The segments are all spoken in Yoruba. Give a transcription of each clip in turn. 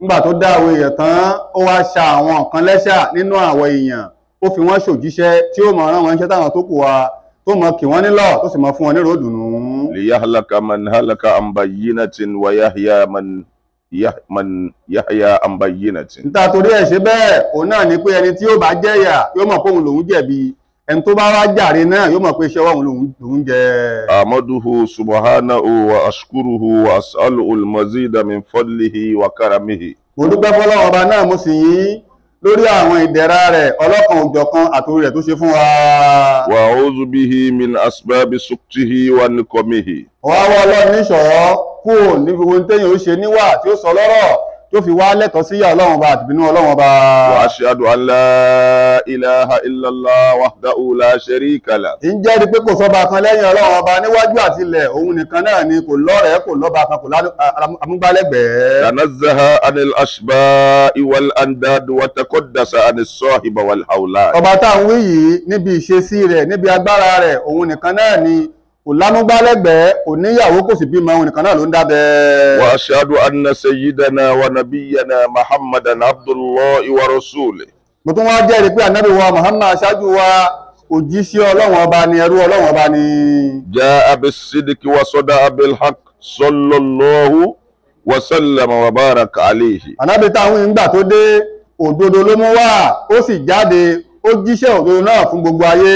nígbà tó dá àwọn èèyàn tán ó wá ṣa àwọn kan lẹ́ṣà nínú àwọn èèyàn ó fi wọ́n ṣòjíṣẹ́ tí ó mọ̀ rán wọn iṣẹ́ táwọn tó kù wa tó mọ̀ kì wọ́n nílọ̀ tó sì mọ̀ fún wọn ní ròdùnú ليهلك من هلك عن بينة ويحيى من يح من يحيى عن بينة níta torí ẹ̀ ṣe bẹ́ẹ̀ òun náà ni pé ẹni tí yóò bá jẹ̀yà yóò mọ̀ pé òun lòun jẹ̀bi ẹni tó bá wá jàre náà yóò mọ̀ pé iṣẹ́ òun lòun lòun jẹ أحمده سبحانه وأشكره وأسأله المزيد من فضله وكرمه mo dúpẹ́ fọlọ́run ọba náà mo sì yìn lórí àwọn ìdẹ̀ra rẹ̀ ọlọ́kan òjọ̀kan àtòrí rẹ̀ tó ṣe fún wa وأعوذ به من أسباب سقطه ونقمه wá wá ọlọ́run níṣọ̀ọ́ kúrò níbi ohun téèyàn ó ṣe níwà tí ó sọ lọ́rọ̀ tó fi wá lẹ́tọ̀ọ́ síyà ọlọ́run ọba àtìbínú ọlọ́run ọba وأشهد أن لا إله إلا الله وحده لا شريك له ń jẹ́rìí pé kò sọ́ba kan lẹ́yìn ọlọ́run ọba níwájú àti ilẹ̀ òun nìkan náà ni kò lọ́rẹ̀ẹ́ kò lọ́ba kan kò lánú- a- amúgbálẹ́gbẹ̀ẹ́ تنزه عن الأشباء والأنداد وتقدس عن الصاحب والأولاد ọba tá à ń wí yìí níbi ìṣesí rẹ̀ níbi agbára rẹ̀ òun nìkan náà ni kò lámúgbálẹ́gbẹ̀ẹ́ kò níyàwó kò sì bímọ òun nìkan náà ló ń dábẹ́. وأشهد أن سيدنا ونبينا محمدا عبد الله ورسوله mo tún wá jẹ́rìí pé ànábì wa Muhammad aṣáájú wa òjíṣẹ́ ọlọ́run ọba ni ẹrú ọlọ́run ọba ni. جاء بالصدق وصدق بالحق صلى الله وسلم وبارك عليه ànábì táwọn ìgbà tó dé òdodo ló mú wá ó sì jáde ó jíṣẹ́ òdodo náà fún gbogbo ayé.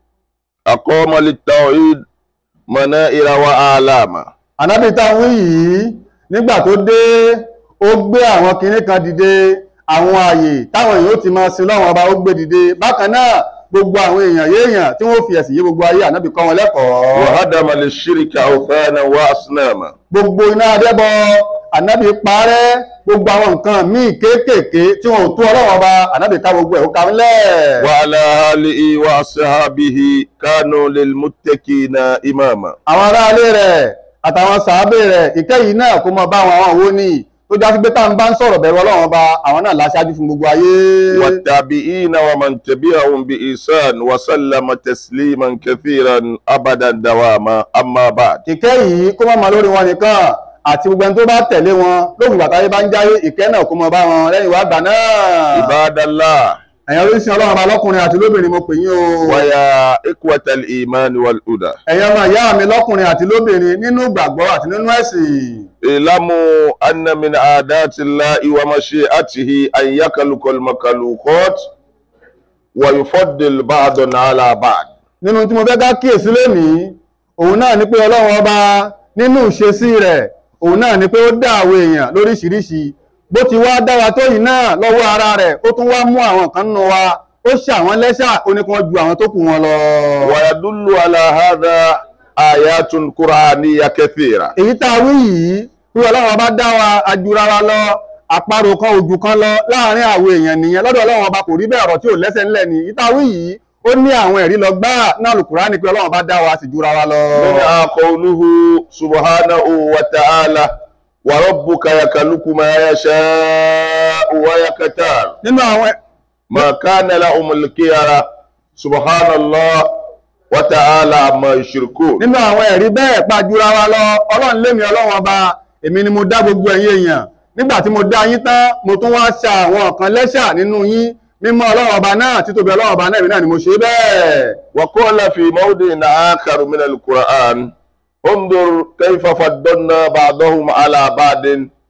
أقام للتوحيد منائر وآلاما ànábì táwọn yìí nígbà tó dé ó gbé àwọn kinní kan dìde àwọn ààyè táwọn èèyàn ó ti máa sin lọ́wọ́n ọba ó gbé dìde bákan náà gbogbo àwọn èèyàn yéèyàn tí wọ́n fi ẹ̀sìn yé gbogbo ayé ànábì kọ́ wọn lẹ́kọ̀ọ́ وهدم للشرك أوثانا وأصناما gbogbo iná adẹ́bọ ànábì parẹ́ gbogbo àwọn nǹkan míì kéékèèké tí wọn ò tó ọlọ́wọ́n ọba ànábì ká gbogbo ẹ̀ ó ka ńlẹ̀. وعلى آله وأصحابه كانوا للمتقين إماما àwọn aráalé rẹ̀ àtàwọn sàábé rẹ̀ ìkẹyìí náà kó mọ bá àwọn àwọn òwò ní tó já sí pé tá à ń bá ń sọ̀rọ̀ bẹ̀rù ọlọ́run ọba àwọn náà láṣáájú fún gbogbo ayé. والتابعين ومن تبعهم بإحسان وسلم تسليما كثيرا أبدا دواما أما بعد ìkẹyìí kó má máa lórí wọn nìkan àti gbogbo ẹni tó bá tẹ̀lé wọn lóògùn bàtà yé bá ń jáyé ìkẹ́ náà kó mọ bá wọn lẹ́yìn wá gbà náà. عباد الله ẹ̀yin oríṣi ọlọ́run ọba lọ́kùnrin àti lóbìnrin mo pè yín o. ويا إخوة الإيمان والهدى ẹ̀yin ọmọ ìyá mi lọ́kùnrin àti lóbìnrin nínú ìgbàgbọ́ àti nínú ẹ̀sìn. اعلموا أن من عادات الله ومشيئته أن يخلق المخلوقات ويفضل بعض على بعض nínú tí mo fẹ́ ká kíyèsí lónìí òun náà ni pé ọlọ́run ọba nínú ìṣesí rẹ̀ òun náà ni pé ó dá àwọn èèyàn lóríṣiríṣi bó ti wá dá wa tó yìí náà lọ́wọ́ ara rẹ̀ ó tún wá mú àwọn kan nínú wa ó ṣe àwọn lẹ́ṣà ó ní kí wọ́n ju àwọn tó kù wọn lọ. ويدل على هذا آيات قرآنية كثيرة èyí tá a wí yìí pé ọlọ́run ọba dá wa ajura wa lọ àparò kan ojú kan lọ láàrin àwọn èèyàn nìyẹn lọ́dọ̀ ọlọ́run ọba kò rí bẹ́ẹ̀ ọ̀rọ̀ tí ò lẹ́sẹ̀ ńlẹ̀ ni èyí tá a wí yìí ó ní àwọn ẹ̀rí lọ gbáà náà Al-Qur'ani pé ọlọ́run ọba dá wa sì jura wa lọ. منها قوله سبحانه وتعالى وربك يخلق ما يشاء ويختار nínú àwọn ما كان لهم الخيار سبحان الله وتعالى عما يشركون nínú àwọn ẹ̀rí bẹ́ẹ̀ pàjúra wa lọ ọlọ́run lémi ọlọ́run ọba èmi ni mo dá gbogbo ẹ̀yin èèyàn nígbà tí mo dá yín tán mo tún wá ṣa àwọn kan lẹ́ṣà nínú yín mímọ́ ọlọ́run ọba náà títóbi ọlọ́run ọba náà èmi náà ni mo ṣe bẹ́ẹ̀. وقال في موضع آخر من القرآن انظر كيف فضلنا بعضهم على بعض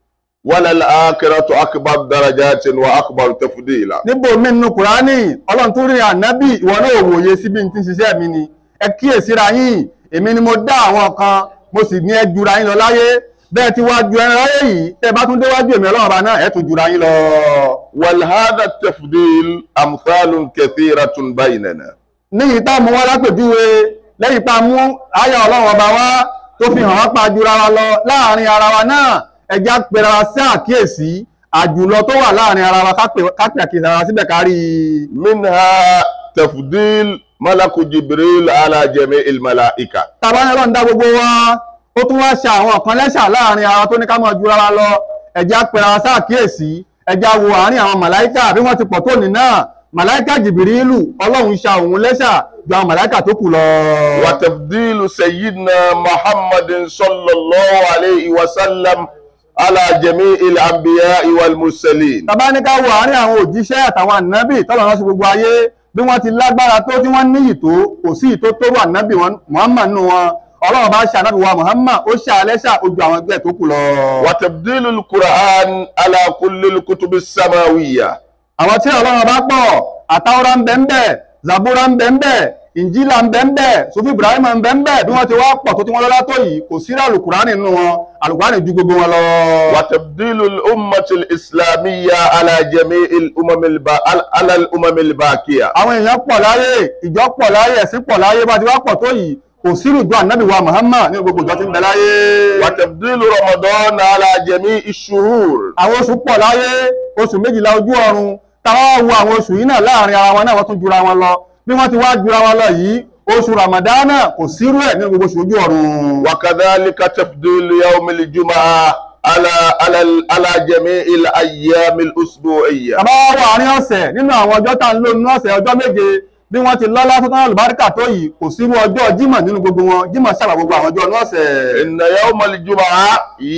وللآخرة أكبر درجات وأكبر تفضيلا níbo mi nínú kùránì ọlọ́run tún rí ànábì ìwọ náà wòye sí bí n ti ń ṣiṣẹ́ mi ni ẹ kíyèsíra yín èmi ni mo dá àwọn kan mo sì ní ẹ jura yín lọ láyé bẹ́ẹ̀ tí wàá ju ẹran láyé yìí tẹ́ bá tún déwájú èmi ọlọ́run ọba náà ẹ tún jura yín lọ. ولهذا التفضيل أمثال كثيرة بيننا níyìí tá a mú wá lápèjúwe lẹ́yìn tá a mú àyà ọlọ́run ọba wá tó fi hàn wá pa jura wa lọ láàrin ara wa náà ẹja pera wa sí àkíyèsí àjùlọ tó wà láàrin ara wa ká pè- ká pè àkíyèsí ara wa síbẹ̀ kárí i. منها تفضيل ملك جبريل على جميع الملائكة tàbá ní ọlọ́run dá gbogbo wa ó tún wá ṣe àwọn kan lẹ́ṣà láàrin ara tó ní ká mọ̀ jura wa lọ ẹja pera wa sí àkíyèsí ẹja wo àárín àwọn màláìkà bí wọ́n ti pọ̀ tó ní náà màláìkà jìbìrìlù ọlọ́run ṣa òun lẹ́ṣà ju àwọn màláìkà tó kù lọ. وتفضيل سيدنا محمد صلى الله عليه وسلم على جميع الأنبياء والمرسلين tàbá ní ká wo àárín àwọn òjíṣẹ́ àtàwọn ànábì tọ́lọ̀ rán sí gbogbo ayé bí wọ́n ti lágbára tó tí wọ́n níyì tó kò sí ìtó tó wà ànábì wọn Muhammad nù wọn ọlọ́run bá ṣe ànábì wa Muhammad ó ṣe alẹ́ṣà ojú àwọn ẹgbẹ́ tó kù lọ. وتبديل القرآن على كل الكتب السماوية àwọn tí ọlọ́run bá pọ̀ àtàwọ́rá ń bẹ ń bẹ zabura ń bẹ ń bẹ ìnjílà ń bẹ ń bẹ sufi ibrahim ń bẹ ń bẹ bí wọ́n ti wá pọ̀ tó tí wọ́n lọ́lá tó yìí kò sí alukurani nínú wọn alukurani ju gbogbo wọn lọ. وتبديل الأمة الإسلامية على جميع الأمم الب... على الأمم الباقية àwọn èèyàn pọ̀ láyé ìjọ pọ̀ láyé ẹ̀sìn pọ̀ láyé bá ti wá pọ̀ tó yìí kò sírù ìjọ ànábì wa muhammad nínú gbogbo ìjọ tí ń bẹ láyé. وتبديل رمضان على جميع الشهور àwọn oṣù pọ̀ láyé oṣù méjìlá ojú ọ̀run táwọn wo àwọn oṣù yìí náà láàrin ara wọn náà wọ́n tún jura wọn lọ bí wọ́n ti wá jura wọn lọ yìí oṣù ramadana kò sírú ẹ̀ nínú gbogbo oṣù ojú ọ̀run. وكذلك تفضيل يوم الجمعة على على على جميع الأيام الأسبوعية tàbá wà àárín ọ̀sẹ̀ nínú àwọn ọjọ́ tá à ń lò nínú ọ̀sẹ̀ ọjọ́ méje bí wọ́n ti lọ́lá tó tán àlùbáríkà tó yìí kò sírú ọjọ́ jímọ̀ nínú gbogbo wọn jímọ̀ sábà gbogbo àwọn ọjọ́ inú ọ̀sẹ̀. إن يوم الجمعة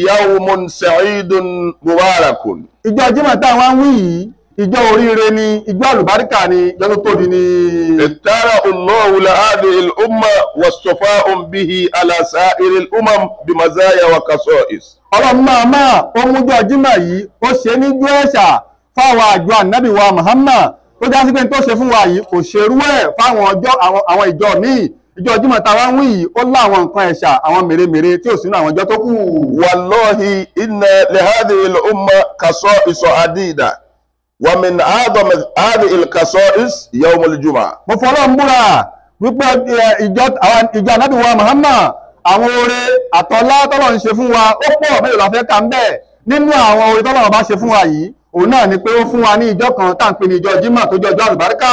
يوم سعيد مبارك ìjọ jímọ̀ táwọn ń wí yìí ìjọ oríire ni ìjọ àlùbáríkà ni ìjọ tó tóbi ni. اختار الله لهذه الأمة واصطفاء به على سائر الأمم بمزايا وخصائص ọlọ́run máa máa ó mújọ jímọ̀ yìí ó ṣe ní jú ẹ̀ṣà fáwọn àjọ ànábì wa Muhammad tó já sí pé tó ṣe fún wa yìí kò ṣerú ẹ̀ fáwọn ọjọ́ àwọn àwọn ìjọ míì ìjọ jímọ̀ táwa ń wí yìí ó láwọn nǹkan ẹ̀ṣà àwọn mèremère tí ò sínú àwọn ìjọ tó kù. والله إن لهذه الأمة خصائص عديدة ومن أعظم هذه الخصائص يوم الجمعة mo fọlọ́ ń búra wípé ẹ, ìjọ àwọn ìjọ ànábì wa Muhammad àwọn oore àtọ́lá tọ́lọ̀ ń ṣe fún wa ó pọ̀ mélòó la fẹ́ kà ń bẹ̀ nínú àwọn oore tọ́lọ̀ bá ṣe fún wa yìí òun náà ni pé ó fún wa ní ìjọ kan tá à ń pè ní ìjọ jímọ̀ tó jẹ́ ọjọ́ àlùbáríkà.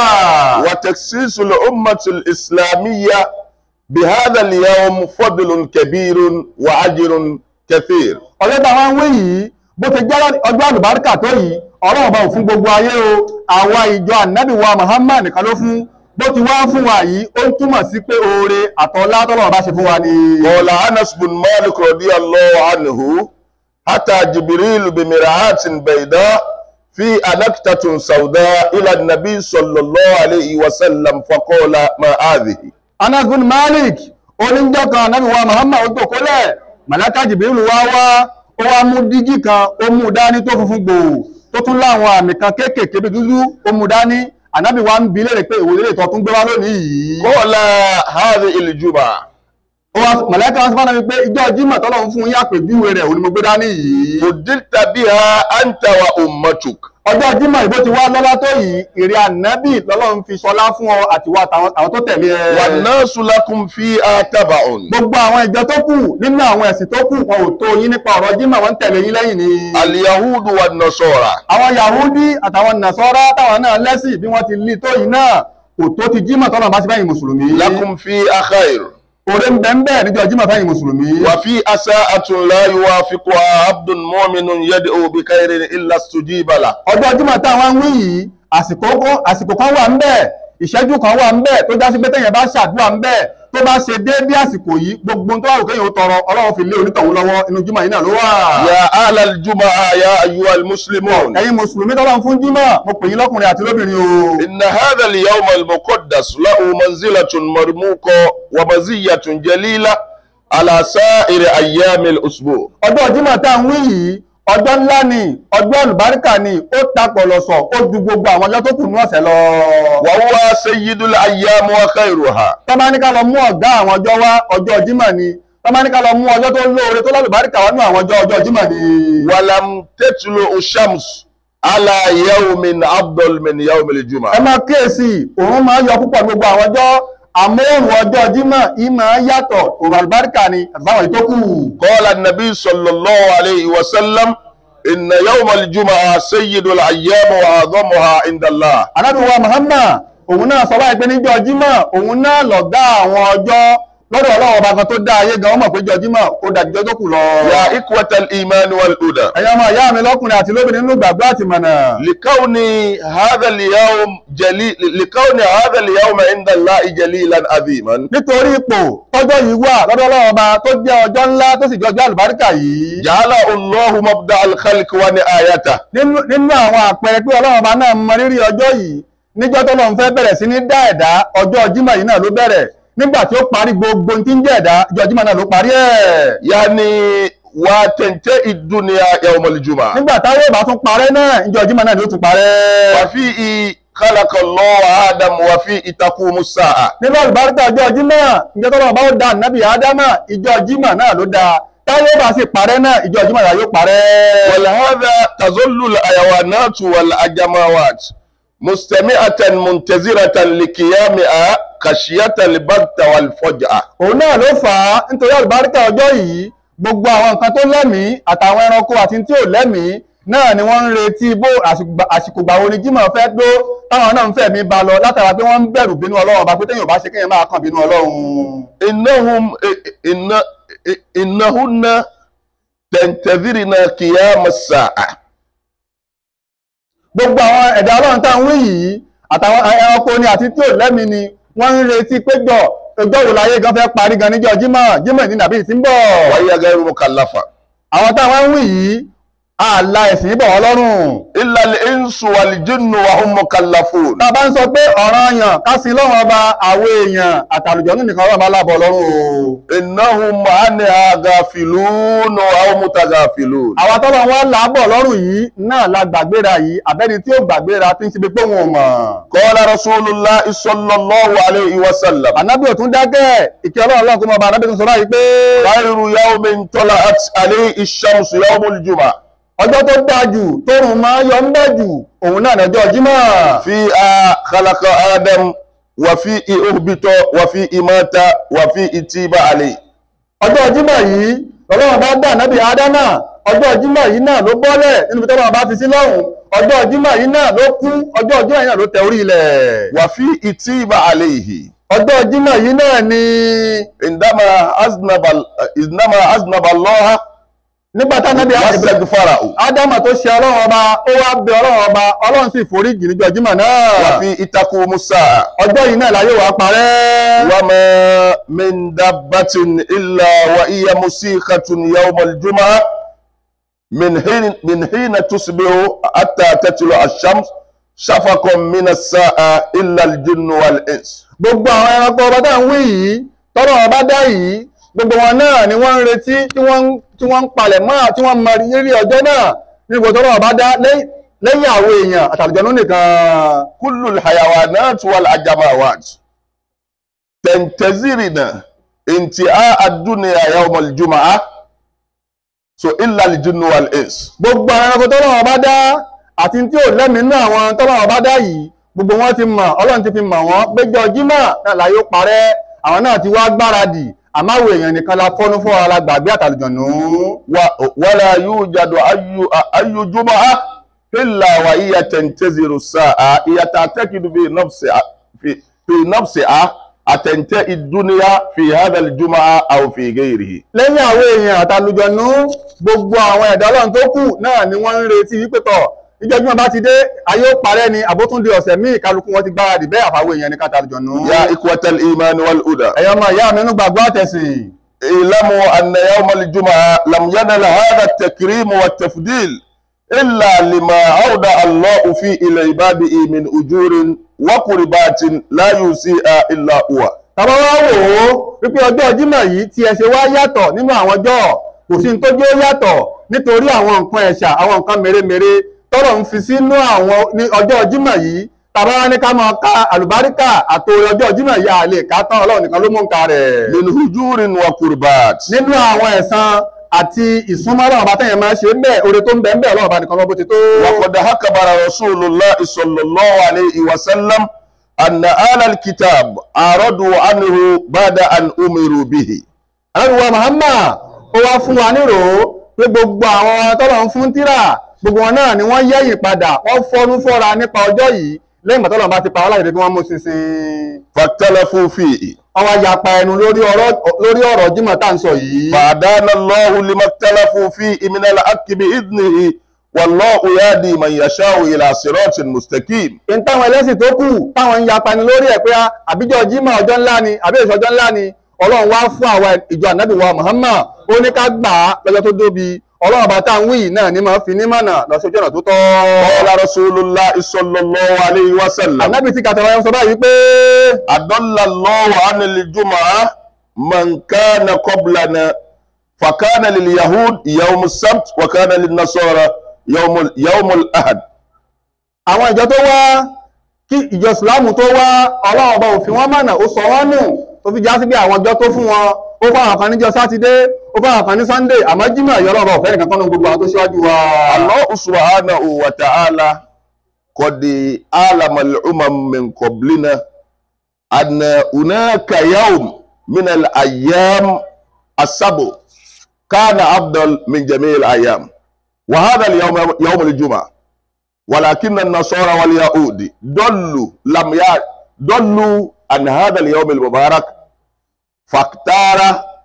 وتخصيص الأمة الإسلامية بهذا اليوم فضل كبير وأجر كثير ọjọ́ tá a wá ń wé yìí bó ti jẹ́ ọjọ́ àlùbáríkà tó yìí ọlọ́run bá ò fún gbogbo ayé o àwa ìjọ ànábì wa Muhammad nìkan ló fún bó ti wá fún wa yìí ó ń túmọ̀ sí pé oore àtọ́lá tọ́lọ́run bá ṣe fún wa ni. قال أنس بن مالك رضي الله عنه أتى جبريل بمرآة بيضاء في أنكتة سوداء إلى النبي صلى الله عليه وسلم فقال ما هذه Anas bin Malik oníjọ́ kan ànábì wa Muhammad ó tòkólẹ̀ màláka Jibril wá wá ó wá mú dígí kan ó mú dání tó funfun gbòò tó tún láwọn àmì kan kéékèèké bí dúdú ó mú dání ànábì wa ń bi léèrè pé ìwòye lè tọ́ tún gbé wá lónìí yìí. قال هذه الجمعة ó wá mọ̀lẹ́kà wọn sọ fún mi pé ìjọ jímọ̀ tọ́lọ́run fún yín àpèjúwe rẹ̀ òun ni mo gbé dání yìí. فضلت بها أنت وأمتك ọjọ́ jímọ̀ ìbò ti wá lọ́lá tó yìí èrè ànábì lọ́lọ́run fi ṣọlá fún ọ àtiwá àtàwọn àwọn tó tẹ̀lé ẹ. والناس لكم فيها تبع gbogbo àwọn ìjọ tó kù nínú àwọn ẹ̀sìn tó kù wọn ò tó yín nípa ọ̀rọ̀ jímọ̀ wọn ń tẹ̀lé yín lẹ́yìn ni. اليهود والنصارى àwọn yahudi àtàwọn nàṣọ́rá táwọn náà lẹ́sìn bí wọ́n ti lé tó yìí náà kò tó ti jímọ̀ tọ́lọ́run bá ṣe báyìí mùsùlùmí. لكم فيها خير òde ń bẹ ń bẹ níjọ jímọ̀ fáyìn mùsùlùmí. وفي أساءة لا يوافقها عبد مؤمن يدعو بخير إلا استجيب له ọjọ́ jímọ̀ táwọn ń wí yìí àsìkò kan- àsìkò kan wà ń bẹ ìṣẹ́jú kan wà ń bẹ tó já sí pé téèyàn bá ṣàdúrà ń bẹ tó bá ṣe déédé àsìkò yìí gbogbo ohun tó wà lókè yóò tọrọ ọlọ́run fi lé onítọ̀hún lọ́wọ́ inú jímọ̀ yìí náà ló wà. يا أهل الجمعة يا أيها المسلمون ẹ̀yin mùsùlùmí tọ́lọ́run fún jímọ̀ mo pè yín lọ́kùnrin àti lóbìnrin o. إن هذا اليوم المقدس له منزلة مرموقة ومزية جليلة على سائر أيام الأسبوع ọjọ́ jímọ̀ tá à ń wí yìí ọjọ́ ńlá ni ọjọ́ àlùbáríkà ni ó ta pọ̀lọ̀sọ̀ ó ju gbogbo àwọn ọjọ́ tó kù ní ọ̀sẹ̀ lọ. وهو سيد الأيام وخيرها tọ́ba ní ká lọ mú ọ̀gá àwọn ọjọ́ wá ọjọ́ jímọ̀ ni tọ́ba ní ká lọ mú ọjọ́ tó lóore tó lálùbáríkà wá nú àwọn ọjọ́ ọjọ́ jímọ̀ ni. ولم تطلع الشمس على يوم أفضل من يوم ẹ الجمعة máa kíyèsí òun máa yọ púpọ̀ ní gbogbo àwọn ọjọ́ àmọ́ òun ọjọ́ jímọ̀ yìí máa yàtọ̀ òun àlùbáríkà ni àtàwọn èyí tó kù. قال النبي صلى الله عليه وسلم إن يوم الجمعة سيد الأيام وأعظمها عند الله Ànábì wa Muhammad òun náà sọ báyìí pé níjọ́ jímọ̀ òun náà lọ̀gá àwọn ọjọ́ lọ́dọ̀ ọlọ́run ọba kan tó dá ayé gan wọ́n mọ̀ pé jọjímọ̀ ó dájú jọ́ tó kù lọ. يا إخوة الإيمان والهدى ẹ̀yin ọmọ ìyá mi lọ́kùnrin àti lóbìnrin nínú ìgbàgbọ́ àti mọ̀nà. لكون هذا اليوم جليل لكون هذا اليوم عند الله جليلا عظيما nítorí ipò tọ́jọ́ yìí wà lọ́dọ̀ ọlọ́run ọba tó jẹ́ ọjọ́ ńlá tó sì jẹ́ ọjọ́ àlùbáríkà yìí. جعل الله مبدأ الخلق ونهايته nínú nínú àwọn àpẹẹrẹ pé ọlọ́run ọba náà mọ rírì ọjọ́ yìí níjọ́ tó lọ́n fẹ́ bẹ̀rẹ̀ sí ní dá ẹ̀dá ọjọ́ jímọ̀ yìí náà ló bẹ̀rẹ̀ nígbà tí ó parí gbogbo ohun tí ń jẹ́ ẹ̀dá ọjọ́ jímọ̀ náà ló parí ẹ̀. يعني وتنتهي الدنيا يوم الجمعة nígbà táwọn ìbá tún parẹ́ náà ìjọ jímọ̀ náà ló tún parẹ́. وفيه خلق الله آدم وفيه تقوم الساعة nínú àlùbáríkà ọjọ́ jímọ̀ ìjọ tó lọ́n bá ó da nábì ádámà ìjọ jímọ̀ náà ló da táwọn ìbá sì parẹ́ náà ìjọ jímọ̀ náà yóò parẹ́. ولهذا تظل الحيوانات والأجماوات مستمعة منتظرة لقيامها خشية البغت والفجأة òun náà ló fà á nítorí àlùbáríkà ọjọ́ yìí gbogbo àwọn nǹkan tó lẹ́mìí àtàwọn ẹranko àti tí ò lẹ́mìí náà ni wọ́n ń retí bó àsìkò- àsìkò gbà wo ni jímọ̀ fẹ́ dó táwọn náà ń fẹ̀mí ba lọ látara pé wọ́n ń bẹ̀rù bínú ọlọ́run ọba pé téèyàn ò bá ṣe kéèyàn máa kàn bínú ọlọ́run. إنهم إن إنهن تنتظرن قيام الساعة gbogbo àwọn ẹ̀dá ọlọ́run tá à ń wí yìí àtàwọn ẹranko ni àti tí ò lẹ́mìí ni wọ́n ń retí péjọ ọjọ́ wo láyé gan fẹ́ parí gan níjọ́ jímọ̀ jímọ̀ ní nàbí tí ń bọ̀. وهي غير مكلفة àwọn táwọn ń wí yìí ààlà ẹ̀sìn bọ̀ wọ́n lọ́rùn. إلا الإنس والجن وهم مكلفون tá a bá ń sọ pé ọ̀ràn yàn ká sin lọ́wọ́ ọba àwọn èèyàn àtàlùjọ́nù nìkan ọlọ́run bá lábọ̀ lọ́rùn o. إنهم عنها غافلون أو متغافلون àwọn tọ́lọ̀ wọn làábọ̀ lọ́rùn yìí náà la gbàgbéra yìí àbẹ́ni tí ó gbàgbéra tí ń ṣe pé wọn ò mọ̀. قال رسول الله صلى الله عليه وسلم ànábì ò tún dákẹ́ ìkẹ́ ọlọ́run ọlọ́run kó mọ ọba ànábì tó sọ báyìí pé خير يوم طلعت عليه الشمس يوم الجمعة ọjọ́ tó dáa jù tóòrùn máa yọ ń bẹ̀ jù òun náà lọ́jọ́ jímọ̀. فيها خلق آدم وفيه أهبط وفيه مات وفيه تيب عليه ọjọ́ jímọ̀ yìí ọlọ́run bá dá ànábì ádámà ọjọ́ jímọ̀ yìí náà ló bọ́lẹ̀ nínú ibi tọ́lọ́run bá fi sí lọ́hùn ọjọ́ jímọ̀ yìí náà ló kú ọjọ́ jímọ̀ yìí náà ló tẹ orí ilẹ̀ وفيه تيب عليه ọjọ́ jímọ̀ yìí náà ni عندما أذنب إنما أذنب الله nígbà tá ànábì واستغفره ádámà tó ṣe ọlọ́run ọba ó wá bẹ ọlọ́run ọba ọlọ́run sì foríjì níjọ́ jímọ̀ náà وفيه تقوم الساعة ọjọ́ yìí náà láyé wàá parẹ́ وما من دابة إلا وهي مسيخة يوم الجمعة من حين من حين تصبح حتى تطلع الشمس شفق من الساعة إلا الجن والإنس gbogbo àwọn ẹranko ọba tá à ń wí yìí tọ́lọ̀ ọba dá yìí gbogbo wọn náà ni wọ́n ń retí tí wọ́n ń- tí wọ́n ń palẹ̀ mọ́ tí wọ́n mọ rírí ọjọ́ náà níbo tọ́lọ̀ ọba dá lẹ́yìn lẹ́yìn àwọn èèyàn àtàlùjọ́nú nìkan كل الحيوانات والأجماوات تنتظرنا انتهاء الدنيا يوم الجمعة so إلا الجن والإنس gbogbo àwọn ẹranko tọ́lọ̀ ọba dá àti tí ò lẹ́mìí nínú àwọn tọ́lọ̀ ọba dá yìí gbogbo wọn ti mọ̀ ọlọ́run ti fi mọ̀ wọ́n péjọ jímọ̀ náà láyé ó parẹ́ àwọn náà ti wá gbáradì àmọ́ àwọn èèyàn nìkan la fọ́nú fún ara gbàgbé àtàlùjọ́nú. و- ولا يوجد أي أي جمعة إلا وهي تنتظر الساعة هي تعتقد في نفسها في في نفسها أتنتهي الدنيا في هذا الجمعة أو في غيره lẹ́yìn àwọn èèyàn àtàlùjọ̀nú gbogbo àwọn ẹ̀dá ọlọ́run tó kù náà ni wọ́n ń retí wípé tọ̀ ìjọba bá ti dé ayé ó parẹ́ ni àbótúndé ọ̀sẹ̀ míì kálukú wọn ti gbáradì bẹ́ẹ̀ àfàwọn èèyàn ní kàtàlùjọ̀nú. يا إخوة الإيمان والهدى ẹ̀yọ́ ọmọ ìyá mi nínú gbàgbọ́ àtẹ̀sìn اعلموا أن يوم الجمعة لم ينل هذا التكريم والتفضيل إلا لما أودع الله فيه إلى عباده من أجور وقربات لا يوصيها إلا هو tàbá wá wò ó wípé ọjọ́ jímọ̀ yìí tí ẹ ṣe wá yàtọ̀ nínú àwọn ọjọ́ kò sí ní tó jẹ́ ó yàtọ̀ nítorí àwọn nǹkan ẹ̀ṣà àwọn nǹkan mèremère tọ́rọ̀ ń fi sínú àwọn ní ọjọ́ jímọ̀ yìí tàbá wá ní ká máa ka àlùbáríkà àtòrè ọjọ́ jímọ̀ yìí a lè ká tán ọlọ́run nìkan ló mú nǹka rẹ̀ من أجور وقربات nínú àwọn ẹ̀san àti ìsúnmọ́ ọlọ́run bá tẹ̀yẹ̀ máa ṣe ń bẹ̀ oore tó ń bẹ ń bẹ̀ ọlọ́run bá nìkan lọ́bó ti tó. وقد أخبر رسول الله صلى الله عليه وسلم أن أهل الكتاب أعرضوا عنه بعد أن أمروا به alábìwá Muhammad ó wá fún wa nírò pé gbogbo àwọn tọ́lọ̀ ń fún tírà gbogbo wọn náà ni wọ́n yẹ̀yìn padà wọ́n fọ́nú fọ́ra nípa ọjọ́ yìí lẹ́yìn ìgbà tọ́lọ́run bá ti pa wọ́n láyé kí wọ́n mú ṣinṣin فاختلفوا فيه wọ́n wá yapa ẹnu lórí ọ̀rọ̀ lórí ọ̀rọ̀ jímọ̀ tá à ń sọ yìí فهدانا الله لما اختلفوا فيه من الحق بإذنه والله يهدي من يشاء إلى صراط مستقيم in táwọn ẹlẹ́sìn tó kù táwọn ń yapa ni lórí ẹ̀ pé àbíjọ jímọ̀ ọjọ́ ńlá ni àbí èso ọjọ́ ńlá ni ọlọ́run wá fún àwa ìjọ ànábì wa Muhammad ó ní ká gbà á lọ́jọ́ tó dóbi ọlọ́run bá tá à ń wí yìí náà ní máa fi ní mọ̀nà lọ sí ojú ọ̀nà tó tọ́. قال رسول الله صلى الله عليه وسلم ànábì tí kàtàwá yẹn sọ báyìí pé أضل الله عن الجمعة من كان قبلنا فكان لليهود يوم السبت وكان للنصارى يوم يوم الأحد àwọn ìjọ tó wá kí ìjọ ìsìláàmù tó wá ọlọ́run ọba òfin wọn mọ̀nà ó sọ wọ́n nù tó fi já sí bí àwọn ọjọ́ tó fún wọn ó fún àwọn kan níjọ́ sátidé ó fún àwọn kan ní sunday àmọ́ jímọ̀ ìyọ́ ọlọ́run ọ̀fẹ́ nìkan kan nínú gbogbo àwọn tó ṣíwájú wa. الله سبحانه وتعالى قد أعلم الأمم من قبلنا أن هناك يوم من الأيام السبع كان أفضل من جميع الأيام وهذا اليوم يوم الجمعة ولكن النصارى واليهود ضلوا لم ي- ضلوا عن هذا اليوم المبارك فاختار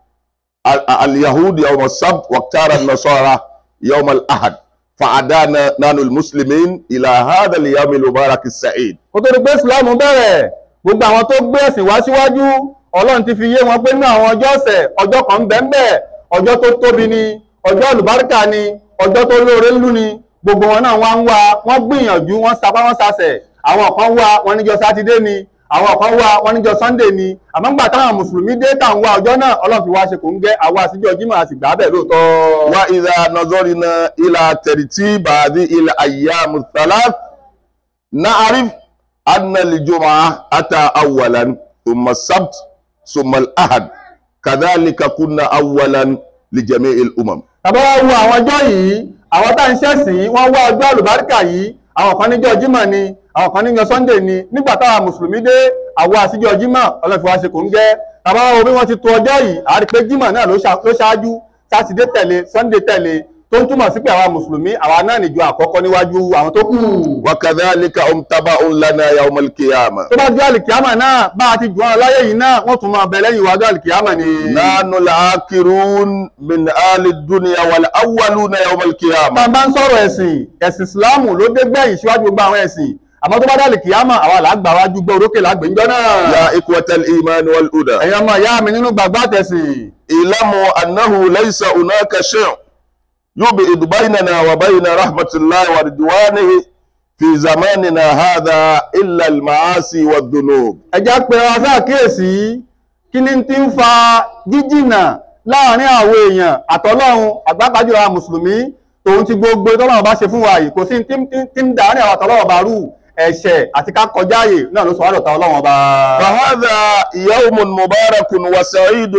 ال- اليهود يوم السبت واختار النصارى يوم الأحد فعدانا نحن المسلمين إلى هذا اليوم المبارك السعيد kó tó di pé ìsìláàmù bẹ̀rẹ̀ gbogbo àwọn tó gbé ẹ̀sìn wá síwájú ọlọ́run ti fi yé wọn pé ní àwọn ọjọ́ ọ̀sẹ̀ ọjọ́ kan ń bẹ ń bẹ ọjọ́ tó tóbi ni ọjọ́ àlùbáríkà ni ọjọ́ tó lóore ńlú ni gbogbo wọn náà wá ń wá wọ́n gbìyànjú wọ́n sapá wọ́n sasẹ̀ àwọn kan wá wọn níjọ́ sátidé ni àwọn kan wá wọn níjọ́ sunday ni àmọ́ ńgbà táwọn mùsùlùmí dé tà ń wá ọjọ́ náà ọlọ́run fi wá ṣe kò ń gẹ́ àwa àtijọ́ jímọ̀ àti gbà bẹ́ẹ̀ lóòótọ́. وإذا نظرنا إلى ترتيب هذه الأيام الثلاث نعرف أن الجمعة أتى أولا ثم السبت ثم الأحد كذلك كنا أولا لجميع الأمم tàbá wá wo àwọn ọjọ́ yìí àwọn tá à ń ṣẹ̀sìn wọ́n wá ọjọ́ àlùbáríkà yìí àwọn kan níjọ́ jímọ̀ ni àwọn kan níjọ́ sunday ni nígbà táwa mùsùlùmí dé àwọn àsìjọ́ jímọ̀ ọlọ́fi wá ṣe kò ń gẹ́ tàbá wá wo bí wọ́n ti to ọjọ́ yìí a rí pé jímọ̀ náà ló ṣá- ló ṣáájú sátidé tẹ̀lé sunday tẹ̀lé tó ń túmọ̀ sí pé àwa mùsùlùmí àwa náà níjọ àkọ́kọ́ níwájú àwọn tó kù. وكذلك هم تبع لنا يوم القيامة tó bá jẹ́ àlìkíámà náà bá a ti jù wọn láyé yìí náà wọ́n tún máa bẹ lẹ́yìn iwájú àlìkíámà ni. نحن العاكرون من آل الدنيا والأولون يوم tá a القيامة bá ń sọ̀rọ̀ ẹ̀sìn ẹ̀sìn ìsìláàmù ló dé gbẹ̀yìn síwájú gbogbo àwọn ẹ̀sìn àmọ́ tó bá dá àlìkíámà àwa làgbà wájú gbọ́ orókè lágbèjọ́ náà. يا إخوة الإيمان والهدى ẹ̀yin ọmọ ìyá mi nínú gbàgbọ́ àtẹ̀sìn اعلموا أنه ليس هناك شيء يبعد بيننا وبين رحمة الله ورضوانه في زماننا هذا إلا المعاصي والذنوب ẹjá pé wa sáàkíyèsí kí ni ti ń fa jíjìnà láàrin àwọn èèyàn àtọlọ́run àgbápájọ àwọn mùsùlùmí tòun ti gbogbo tọ́lọ́run bá ṣe fún wa yìí kò sí tí tí- tí ń dàárín àwọn àtọlọ́run bá rú ẹ̀ṣẹ̀ àti ká kọjá ààyè náà ló sọ wádọ̀ ta ọlọ́run ọba. فهذا يوم مبارك وسعيد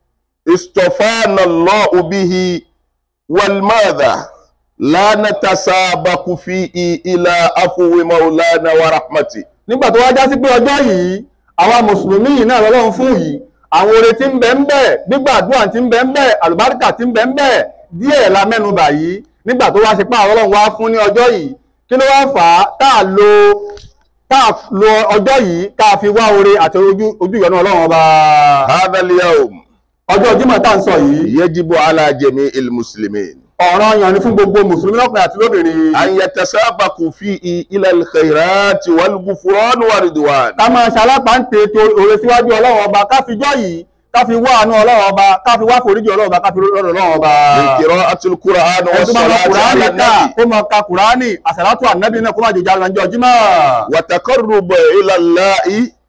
اصطفانا الله به والماذا لا نتسابق فيه إلى عفو مولانا ورحمته nígbà tó wá já sí pé ọjọ́ yìí àwa mùsùlùmí yìí náà lọ́lọ́run fún yìí àwọn oore tí ń bẹ ń bẹ gbígbàdúrà tí ń bẹ ń bẹ àlùbáríkà tí ń bẹ ń bẹ díẹ̀ la mẹ́nubà yìí nígbà tó wá ṣe pé àwọn ọlọ́run wá fún ní ọjọ́ yìí kí ló wá fà á tá a lo tá a lo ọjọ́ yìí ká a fi wá oore àti ojú ojú ìyọ́nú ọlọ́run ọba هذا اليوم ọjọ́ Jímọ̀ tá à ń sọ yìí يجب على جميع المسلمين ọ̀ranyàn ni fún gbogbo mùsùlùmí lọ́kùnrin àti lóbìnrin أن يتسابقوا فيه إلى الخيرات والغفران والرضوان ká máa ṣalápá ń tètò òre síwájú ọlọ́run ọba ká fi jọ́ yìí ká fi wá àánú ọlọ́run ọba ká fi wá foríjì ọlọ́run ọba ká fi rọ́rọ̀ ọlọ́run ọba. من قراءة القرآن ẹni tó máa ka والصلاة kùránì على ká النبي kó máa ka kùránì àṣàlátù ànábì náà kó máa jòjà lọ́jọ́ jímọ̀. وتقرب إلى الله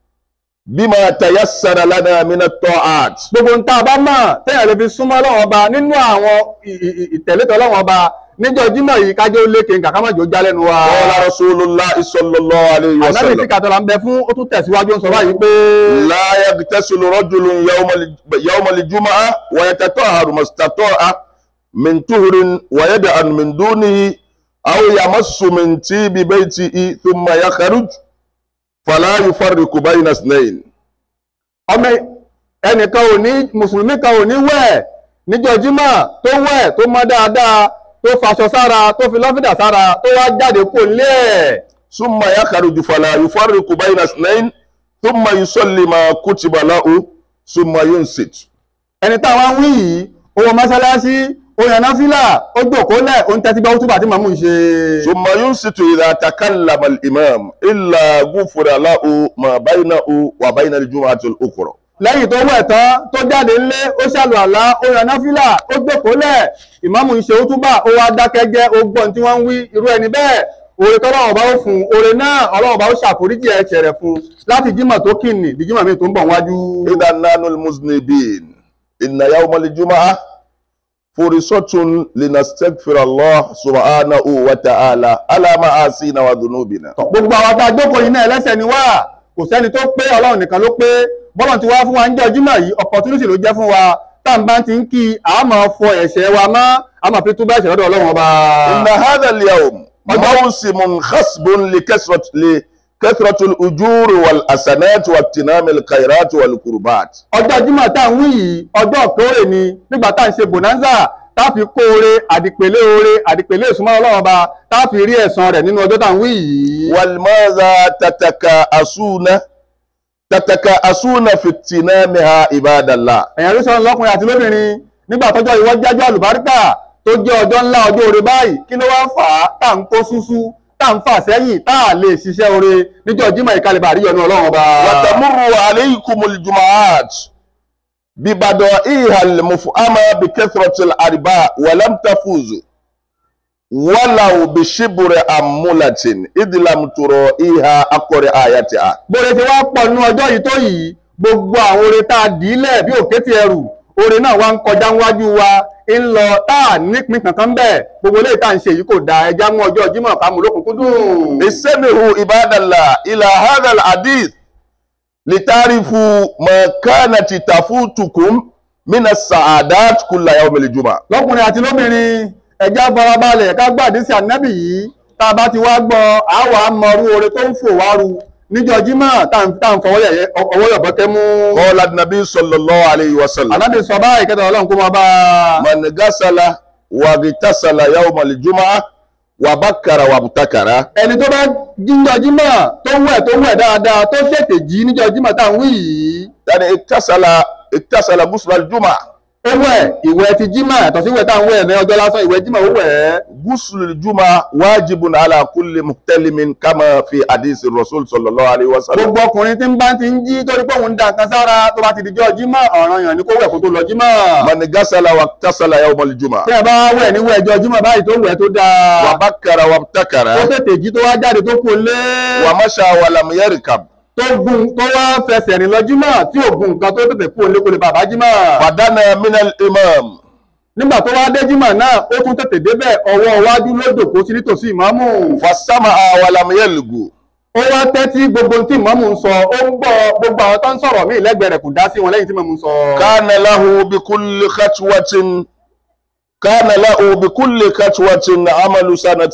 بما تيسر لنا من الطاعات gbogbo ń tá a bá mọ̀ téèyàn lè fi súnmọ́ ọlọ́run ọba nínú àwọn ì- ì- ì- ìtẹ̀lẹ́tọ̀ ọlọ́run ọba níjọ́ jímọ̀ yìí kájọ lékè nǹkan ká má jò já lẹ́nu wa. قال رسول الله صلى الله عليه ànábì tí وسلم kàtọ́lá ń bẹ fún ó tún tẹ̀síwájú ń sọ báyìí pé لا يغتسل رجل يوم الج- يوم الجمعة ويتطهر ما استطاع من طهر ويدعن من دونه أو يمس من طيب بيته ثم يخرج فلا يفرق بين اثنين ọmọ ẹnìkan ò ní mùsùlùmí kan ò ní wẹ̀ níjọ́ jímọ̀ tó wẹ̀ tó mọ́ dáadáa tó faṣọ sára tó fi lọ́fídà sára tó wá jáde kó lé ẹ̀ ثم يخرج فلا يفرق بين اثنين ثم يصلي ما كتب له ثم ينصت ẹni táwọn wí yìí ó wọ mọ́sálásí ó yan náfìlà ó gbòkólẹ̀ ó ń tẹ́tí gbọ́ túbà tí màmú ń ṣe. ثم ينصت إذا تكلم الإمام إلا غفر له ما بينه وبين الجمعة الأخرى lẹ́yìn tó wẹ̀ tán tó jáde ńlé ó ṣàlù àlá ó yan náfìlà ó gbòkólẹ̀ ìmáàmù ń ṣe ó túbà ó wá dákẹ́ jẹ́ ó gbọ́n tí wọ́n ń wí irú ẹni bẹ́ẹ̀ oore tọ́lọ́wọ̀n bá ó fún un oore náà ọlọ́wọ̀n bá ó ṣàforíjì ẹ̀ṣẹ̀ rẹ̀ fún un láti jímọ̀ tó kìnnì di jímọ̀ mi tó ń bọ̀ wájú. إذا نحن المذنبين إن يوم الجمعة فرصة لنستغفر الله سبحانه وتعالى على معاصينا وذنوبنا gbogbo àwọn tá a jókòó yìí náà ẹlẹ́ṣẹ̀ ni wá kò sẹ́ni tó pé ọlọ́run nìkan ló pé bọ́lọ̀ ti wá fún wa ń jẹ́ jímọ̀ yìí opportunity ló jẹ́ fún wa tá n bá ti ń kí a máa fọ ẹ̀ṣẹ̀ wa mọ́ a máa fi túbọ̀ ẹ̀ṣẹ̀ lọ́dọ̀ ọlọ́run ọba. إن هذا اليوم موسم خصب لكثرة لكثرة الأجور والحسنات واغتنام الخيرات والقربات ọjọ́ jímọ̀ tá à ń wí yìí ọjọ́ kórè ni nígbà tá à ń ṣe bonanza tá a fi kó oore àdìpèlé oore àdìpèlé ìsúnmọ́ ọlọ́run ọba tá a fi rí ẹ̀san rẹ̀ nínú ọjọ́ tá à ń wí yìí. والماذا تتكاسون تتكاسون في اغتنامها عباد الله ẹ̀yàn ló sọ̀rọ̀ lọ́kùnrin àti lóbìnrin nígbà tọ́jọ́ ìwọ́ jájọ́ àlùbáríkà tó jẹ́ ọjọ́ ńlá ọjọ́ oore báyìí kí ló wá ń fà á tá à ń kó súsú tá à ń fà sẹ́yìn tá à lè ṣiṣẹ́ oore níjọ́ jímọ̀ ìkàlẹ̀ bàrí yọnu ọlọ́run ọba. وتمر عليكم الجمعات ببدائها المفهمة بكثرة الأرباء ولم تفوزوا ولو بشبر أمولة إذ لم ترائيها أقر آياتها bóore ti wá pọ̀ nínú ọjọ́ yìí tó yìí gbogbo àwọn oore tá a dì í lẹ̀ bí òkè ti ẹrù oore náà wá ń kọjá níwájú wa ń lọ tá a nípìn kankan bẹ́ẹ̀ gbogbo eléyìí tá à ń ṣe yìí kò dáa ẹja mú ọjọ́ jímọ̀ ká mú lókùnkúndùn. استمعوا عباد الله إلى هذا الحديث لتعرفوا ما كانت تفوتكم من السعادات كل يوم الجمعة lọ́kùnrin àti lóbìnrin ẹja farabalẹ̀ ká gbàdí sí ànábì yìí tá a bá ti wá gbọ́ àwa mọrú oore tó ń fò wá ru níjọ́ jímọ̀ tá à ń tá à ń fọwọ́ yẹ̀yẹ́ ọwọ́ yọ̀bọ̀kẹ́ mú. قال النبي صلى الله عليه وسلم ànábì sọ báyìí kẹta ọlọ́run kó máa bá a. من غسل واغتسل يوم الجمعة وبكر وابتكر ẹni tó bá jíjọ́ jímọ̀ tó wẹ̀ tó wẹ̀ dáadáa tó tètè jí níjọ́ jímọ̀ tá à ń wí yìí. يعني اغتسل اغتسل غسل الجمعة ó wẹ̀ ìwẹ̀ ti jímọ̀ yàtọ̀ sí ìwẹ̀ tá à ń wẹ̀ ní ọjọ́ lásán ìwẹ̀ jímọ̀ ó wẹ̀ ẹ́. غسل الجمعة واجب على كل محتلم كما في حديث الرسول صلى الله عليه وسلم gbogbo ọkùnrin tí ń bá ti ń jí torí pé òun ń da nǹkan sára tó bá ti dijọ́ jímọ̀ ọ̀ràn yàn ni kó wẹ̀ kó tó lọ jímọ̀. من غسل واغتسل يوم الجمعة tí ẹ bá wẹ̀ níwẹ̀ ẹjọ́ jímọ̀ báyìí tó wẹ̀ tó dáa. وبكر وابتكر tó tètè jí tó wá jáde tó kó lé. ومشى ولم يركب tó gun tó wá fẹsẹ̀ rìn lọ jímọ̀ tí ò gun nǹkan tó tètè kó lé kó lè bàbá jímọ̀. فدنا من الإمام nígbà tó wá dé jímọ̀ náà ó tún tètè débẹ̀ ọwọ́ iwájú ló dòkó sí nítòsí ìmáàmù. فسمع ولم يلغو ó wá tẹ́tí gbogbo tí ìmáàmù ń sọ ó ń gbọ́ gbogbo àwọn tó ń sọ̀rọ̀ míì lẹ́gbẹ̀ẹ́ rẹ̀ kò dá sí wọn lẹ́yìn tí ìmáàmù ń sọ. كان له بكل خطوة كان له بكل خطوة عمل سنة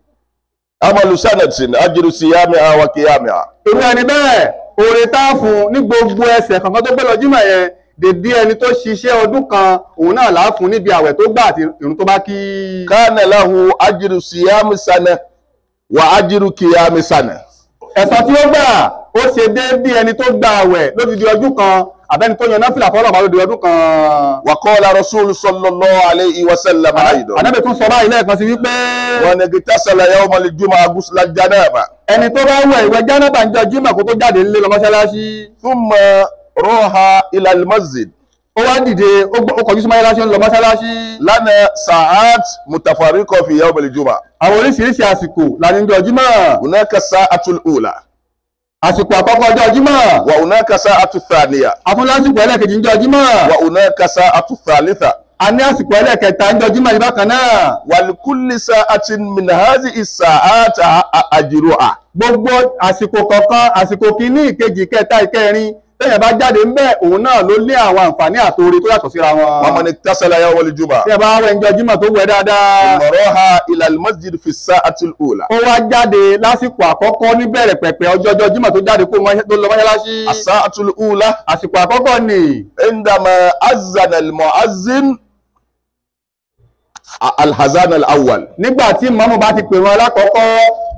عمل سنة أجر صيامها وقيامها irú ẹni bẹ́ẹ̀ oore tá a fún ní gbogbo ẹsẹ̀ kankan tó gbé lọ jímọ̀ yẹn dèdí ẹni tó ṣiṣẹ́ ọdún kan òun náà là á fún níbi àwẹ̀ tó gbà àti ìrun tó bá kí. كان له أجر صيام سنة وأجر قيام سنة ẹ̀san tí ó gbà ó ṣe déédéé ẹni tó gba àwẹ̀ lódidi ọdún kan àbẹ́ni tó yan náfìlà fọlọ́ bá lódidi ọdún kan. وقال رسول صلى الله عليه وسلم أيضا ànábì tún sọ báyìí lẹ́ẹ̀kan sí wípé من اغتسل يوم الجمعة غسل الجنابة ẹni tó bá wẹ̀ ìwẹ̀ jánábà ń jọ jímọ̀ kó tó jáde nílé lọ mọ́ṣáláṣí ثم راح إلى المسجد ó wá dìde ó gbọ́- ó kọjú sí mọ́ṣáláṣí ó ń lọ mọ́ṣáláṣí لنا ساعات متفرقة في يوم الجمعة àwọn oríṣiríṣi àsìkò la ní jọ jímọ̀ هناك الساعة الأولى àsìkò àkọ́kọ́ ọjọ́ jímọ̀ وهناك ساعة الثانية afúnlásìkò ẹlẹ́ẹ̀kejì ń jọ jímọ̀ وهناك ساعة الثالثة a ní àsìkò ẹlẹ́ẹ̀kẹta ń jọ jímọ̀ yìí bákan náà ولكل ساعة من هذه الساعات أجرها gbogbo àsìkò kọ̀ọ̀kan àsìkò kìíní ìkejì ìkẹta ìkẹrin tẹ́yìn bá jáde ń bẹ̀ òun náà ló lé àwọn àǹfààní àtòrí tó yàtọ̀ síra wọn. ومن اتصل يوم الجمعة tí ẹ bá wẹ̀ ń jọ jímọ̀ tó wẹ̀ dáadáa ثم راح إلى المسجد في الساعة الأولى ó wá jáde lásìkò àkọ́kọ́ níbẹ̀rẹ̀ pẹ̀pẹ̀ ọjọ́jọ́ jímọ̀ tó jáde kó mọ́- tó lọ mọ́ṣáláṣí الساعة الأولى àsìkò àkọ́kọ́ ni عندما أذن المؤذن الحزان الأول nígbà tí mọ́mú bá ti pè wọn alákọ̀ọ́kọ́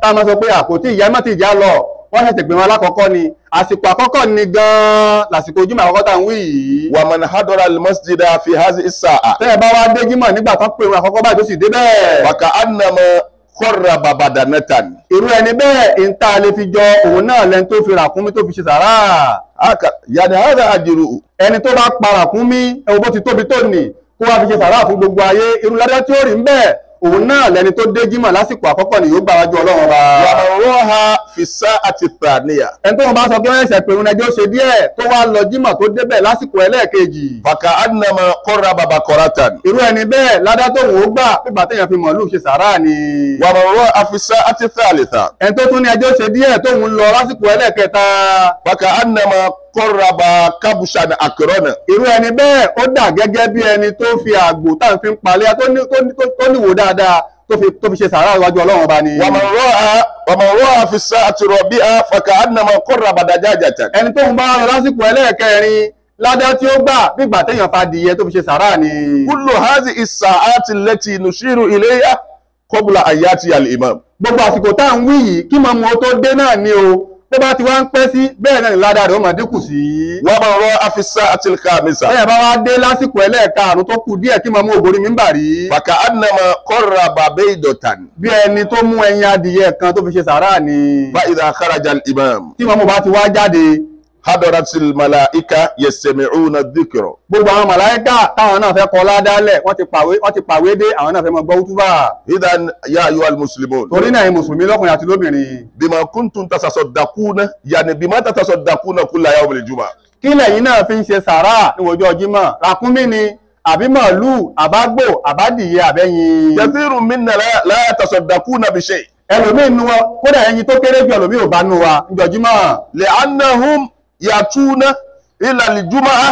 tá a máa sọ pé àkótí ìyá mọ́tì ìjà lọ wọ́n ṣẹ̀ṣẹ̀ pè wọn alákọ̀ọ́kọ́ ni àsìkò àkọ́kọ́ ni gan-an lásìkò jímọ̀ àkọ́kọ́ tá à ń wí yìí wa man hadara al-masjida fi hadhihi as-sa'a tẹ́ ẹ bá wá dé jímọ̀ nígbà tán pè wọn àkọ́kọ́ báyìí tó sì dé bẹ́ẹ̀ wa ka'annama qarraba badanatan irú ẹni bẹ́ẹ̀ ìta lè fi jọ òun náà lẹni tó fi ràkúnmí tó fi ṣe sàrà haka yani hadha ajru ẹni tó bá pa ràkúnmí ẹwọ bó ti tóbi tó nì kó wá fi ṣe sàrà fún gbogbo ayé irú ládá tí ó rí ń bẹ́ẹ̀ òun náà lẹni tó dé jímọ̀ lásìkò àkọ́kọ́ ni yóò gbà wájú ọlọ́run ọba wa man raha fi as-sa'ati ath-thaniya ẹni tó wọn bá sọ pé wọ́n ṣẹ̀ pé òun ẹjọ́ ṣe díẹ̀ tó wá lọ jímọ̀ tó débẹ̀ lásìkò ẹlẹ́ẹ̀kejì fa ka'annama qarraba baqaratan irú ẹni bẹ́ẹ̀ ládá tó wọ́n ó gbà pípa téèyàn fi mọ̀lúù ṣe sàrà ni wa man raha fi as-sa'ati ath-thalitha ẹni tó tún ní ẹjọ́ ṣe díẹ̀ tóun lọ lásìkò ẹlẹ́ẹ̀kẹta fa ka'annama qarraba kabshan akrana irú ẹni bẹ́ẹ̀ ó dà gẹ́gẹ́ bí ẹni tó fi àgbò táwọn fi ń palẹ̀ tó ní- tó ní- tó- tó níwò dáadáa tó fi tó fi ṣe sàárà iwájú ọlọ́run ọba ni. wa man raha wa man raha fi as-sa'ati rabi'a fa ka'annama qarraba dajajatan ẹni tó ń bá lọ lásìkò ẹlẹ́ẹ̀kẹrin ládá tí ó gbà bígbà téèyàn fa dìyẹ tó fi ṣe sàárà ni. kullu hadhihi as-sa'ati allati nushiru ilayha qabla an yati al-imam gbogbo àsìkò tá à ń wí yìí kí màmú ó tó dé náà ni o tó bá ti wá ń pẹ́ sí bẹ́ẹ̀ náà ni ládá rẹ̀ ó máa dínkù sí. wa man raha fi as-sa'ati al-khamisa bẹ́ẹ̀ bá wá dé lásìkò ẹlẹ́ẹ̀karùn-ún tó kù díẹ̀ kí màmú ògbórí mi ń bà rí. fa ka'annama qarraba baydatan bí ẹni tó mú ẹyin adìyẹ kan tó fi ṣe sàárà ni. fa idha kharaja al-imam tí màmú bá ti wá jáde hadaratil malaika yastami'una adh-dhikra gbogbo àwọn màláíkà táwọn náà fẹ́ kọ ládálẹ̀ wọ́n ti pàwé wọ́n ti pàwé dé àwọn náà fẹ́ mọ gbọ́ útúbà idan ya ayyuhal muslimun torí náà ẹ̀yin mùsùlùmí lọ́kùnrin àti lóbìnrin bima kuntum tasaddaquna yani bima tatasaddaquna kulla yawm al-jum'a kí lẹ̀yin náà fi ń ṣe sàárà níwọ̀jọ́ jímọ̀ ràkúnmí ni àbí màálù àbágbò àbádìyẹ àbẹ́yin kathirun minna la, la yatasaddaquna bi shay' ẹlòmíì nu wọn kódà ẹyin tó kéré jù ẹlòmíì ò bá nu wa níjọ́ jímọ̀ li'annahum yatuna ila al-jum'a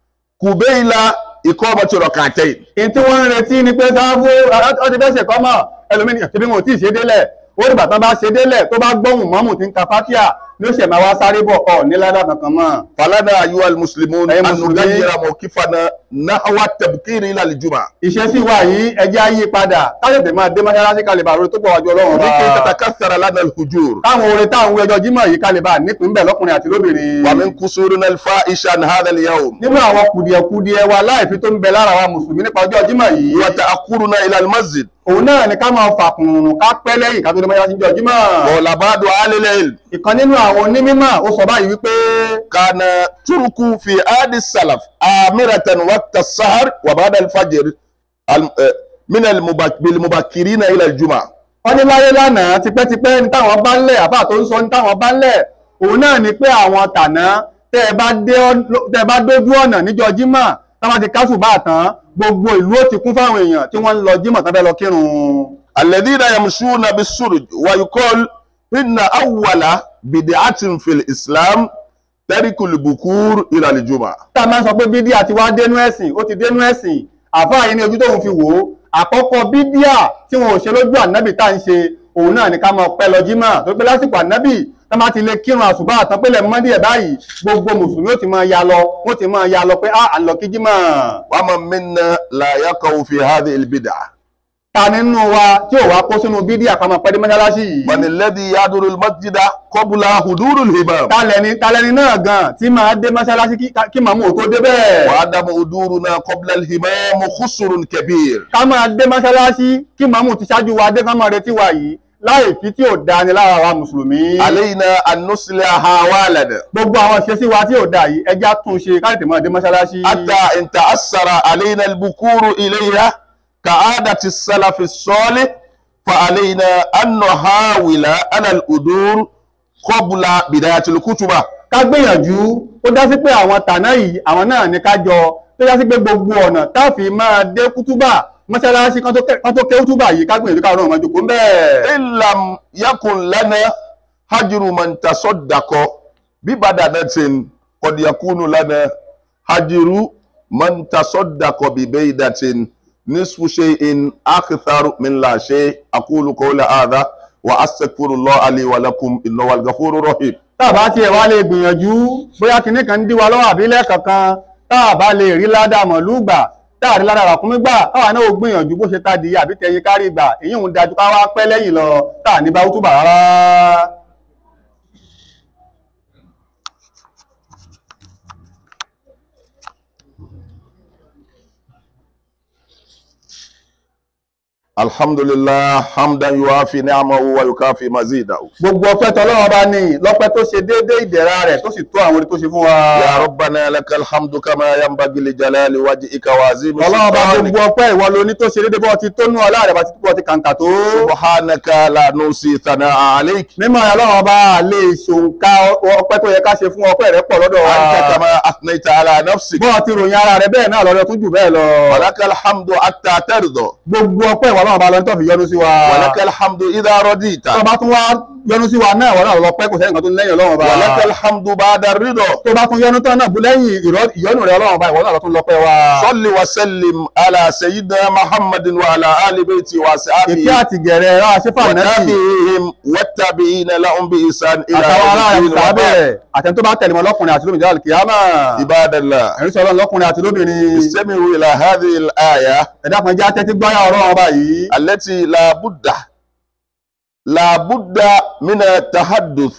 qubayla iqamati rak'atayn èyí tí wọ́n ń retí ni pé sáfù ọtí bẹ́ẹ̀ ṣe kọ́mọ̀ ẹlòmíì ní ṣebí wọn ò tí ì ṣe délẹ̀ ó dìgbà tán bá ṣe délẹ̀ tó bá gbóhùn mọ́mù tí ń ka fátíà ní ó ṣẹ̀ máa wá sáré bọ̀ ọ̀ níládà kankan mọ́ falana ayyuhal muslimun Ẹ̀yin an Mùsùlùmí. nughayyira mawqifana nahwa at-tabkir ila al-jum'a ìṣesí wa yìí ẹjẹ́ ayé padà káyọ̀tẹ̀ máa dé mọ́ṣáláṣí kalẹ̀ bá orin tó pọ̀ wájú ọlọ́run ọba likay tatakaththara lana al-hujur táwọn orin táwọn wí ọjọ́ jímọ̀ yìí kalẹ̀ bá nípìn bẹ̀ lọ́kùnrin àti lóbìnrin wa min kusurina al-fa'isha an hadha al-yawm nínú àwọn kùdìẹ̀kùdìẹ̀ wa láìfi tó ń bẹ lára wa mùsùlùmí nípa ọjọ́ jímọ̀ yìí wa ta'akhuruna ila al-masjid òun náà ni ká máa fàkùnrùn ká pẹ́ lẹ́yìn ká tó dé mọ́ṣáláṣí ọjọ́ jímọ̀ qala ba'du ahli al-ilm ìkan nínú àwọn onímọ̀ ó sọ báyìí wípé كان ترك في عهد السلف آمرة وقت السهر وبعد الفجر الم- آه، من المبك- بالمبكرين إلى الجمعة wọ́n ní láyé lánàá tipẹ́tipẹ́ ní táwọn bá ń lẹ̀ àbá tó ń sọ ní táwọn bá ń lẹ̀ òun náà ni pé àwọn tàná tẹ́ ẹ bá dé ọ́- tẹ́ ẹ bá dójú ọ̀nà níjọ́ jímọ̀ táwọn ti kásù bá tán gbogbo ìlú ó ti kún fáwọn èèyàn tí wọ́n ń lọ jímọ̀ tán fẹ́ lọ kírun. الذين يمشون بالسرج ويقول إن أول بدعة في الإسلام ترك البكور إلى الجمعة tá a máa ń sọ pé bídíà ti wá dénú ẹ̀sìn ó ti dénú ẹ̀sìn àfáà yìí ní ojú tóun fi wò ó àkọ́kọ́ bídíà tí wọn ò ṣe lójú ànábì tá à ń ṣe òun náà ni ká máa pẹ́ lọ jímọ̀ tó pé lásìkò ànábì tá máa ti lè kírun àṣùbà àtọ́pẹ́lẹ̀ mọ́dí ẹ̀ báyìí gbogbo mùsùlùmí ó ti máa ya lọ wọ́n ti máa ya lọ pé à ń lọ kí jímọ̀ ومن منا لا يقع في هذه البدعة ta nínú wa tí ò wá kó sínú bídíà ká máa pẹ́ dé mọ́ṣáláṣí yìí من الذي يحضر المسجد قبل حضور الإمام talẹni talẹni náà gan tí máa dé mọ́ṣáláṣí kí- kí màmú ò tó dé bẹ́ẹ̀ وعدم حضورنا قبل الإمام خسر كبير ká máa dé mọ́ṣáláṣí kí màmú ti ṣáájú wa dé ká máa retí wa yìí láì fi tí ò da ni lára wa mùsùlùmí. علينا أن نصلح أحوالنا gbogbo àwọn ìṣesí wa tí ò da yìí ẹja tún ṣe ká tètè máa dé mọ́ṣáláṣí. حتى إن تأثر علينا البكور إليها كعادة السلف الصالح فعلينا أن نحاول على الأدور قبل بداية الكتبة ká gbìyànjú ó dá sí pé àwọn tàná yìí àwọn náà ní ká jọ tó dá sí pé gbogbo ọ̀nà táàfin máa dé kútúbà mọ́ṣáláṣí kan tó ké- kan tó ké kútúbà yìí ká gbìyànjú káwọn náà máa jókòó ń bẹ́ẹ̀. إن لم يكن لنا هجر من تصدق ببدنة قد يكون لنا هجر من تصدق ببيدة نصف شيء أكثر من لا شيء أقول قول هذا وأستغفر الله لي ولكم إنه هو الغفور الرحيم táàbá tiẹ̀ wá lè gbìyànjú bóyá kinní kan ń dí wa lọ́wọ́ àbí lẹ́ẹ̀kankan táàbá lè rí ládàá mọ̀lú gbà táàrí lára ràkúnmí gbà káwa náà ó gbìyànjú bó ṣe tadì àbí tẹyin kárí gbà èyí ń dájú ká wá pẹ́ lẹ́yìn lọ táà ní bá útúbà rárá. alhamdulillah hamdan yuafi ni'amahu wa yukafi mazidahu gbogbo ọpẹ́ tọlọ́run bá ní lọ́pẹ́ tó ṣe déédé ìdẹ̀ra rẹ̀ tó sì tó àwọn orí tó ṣe fún wa. ya rabbana lakal hamdu kama yanbaghi li jalali wajhika wa azimi ọlọ́run bá sultanik gbogbo ọpẹ́ ìwọ ló ní tó ṣe déédé bọ́ ti tó nú ọlá rẹ̀ bá ti tó ti kàǹkà tó. subhanaka la nusi thana'a alayk mímọ́ ọlọ́run bá lè ṣòǹkà ọpẹ́ tó yẹ ká ṣe fún ọpẹ́ rẹ̀ pọ̀ lọ́dọ̀ wa. anta kama athnaita ala nafsik bọ́ọ̀ ti ròyìn ara rẹ̀ bẹ́ẹ̀ náà lọ́dọ̀ tún jù bẹ́ẹ̀ lọ. walakal hamdu hatta tarda gbogbo ọpẹ́ ìwọ ọlọ́run bá lọ ní tó fi yọ́nú sí wa. walakal hamdu idha radita tó bá tún wá yọ́nú sí wa náà ìwọ náà lọ pẹ́ kò sẹ́yìn kan tó ń lẹ́yìn ọlọ́run bá. walakal hamdu ba'da ridha tó bá tún yọ́nú tán náà bú lẹ́yìn ìrọ́- ìyọ́nú rẹ̀ ọlọ́run bá ìwọ náà lọ tún lọ pẹ́ wa. salli wa sallim ala sayyidina muhammadin wa ala ali baiti wa ashabihi ìfẹ́ àti gẹ̀rẹ̀ ẹ̀rọ àṣẹ́fà náà وتابعهم والتابعين لهم بإحسان إلى àtàwọn ará يوم rẹ̀ الدين sábẹ́ وبعد. àtẹni tó bá tẹ̀lé mọ́ lọ́kùnrin àti lóbìnrin jẹ́ kìámà عباد الله ẹ̀rí sọ ọlọ́run lọ́kùnrin àti lóbìnrin استمعوا إلى هذه الآية ẹ̀dá kan jẹ́ atẹ́tí gbáyà ọ̀rọ̀ ọba yìí التي لا بد لا بد من التحدث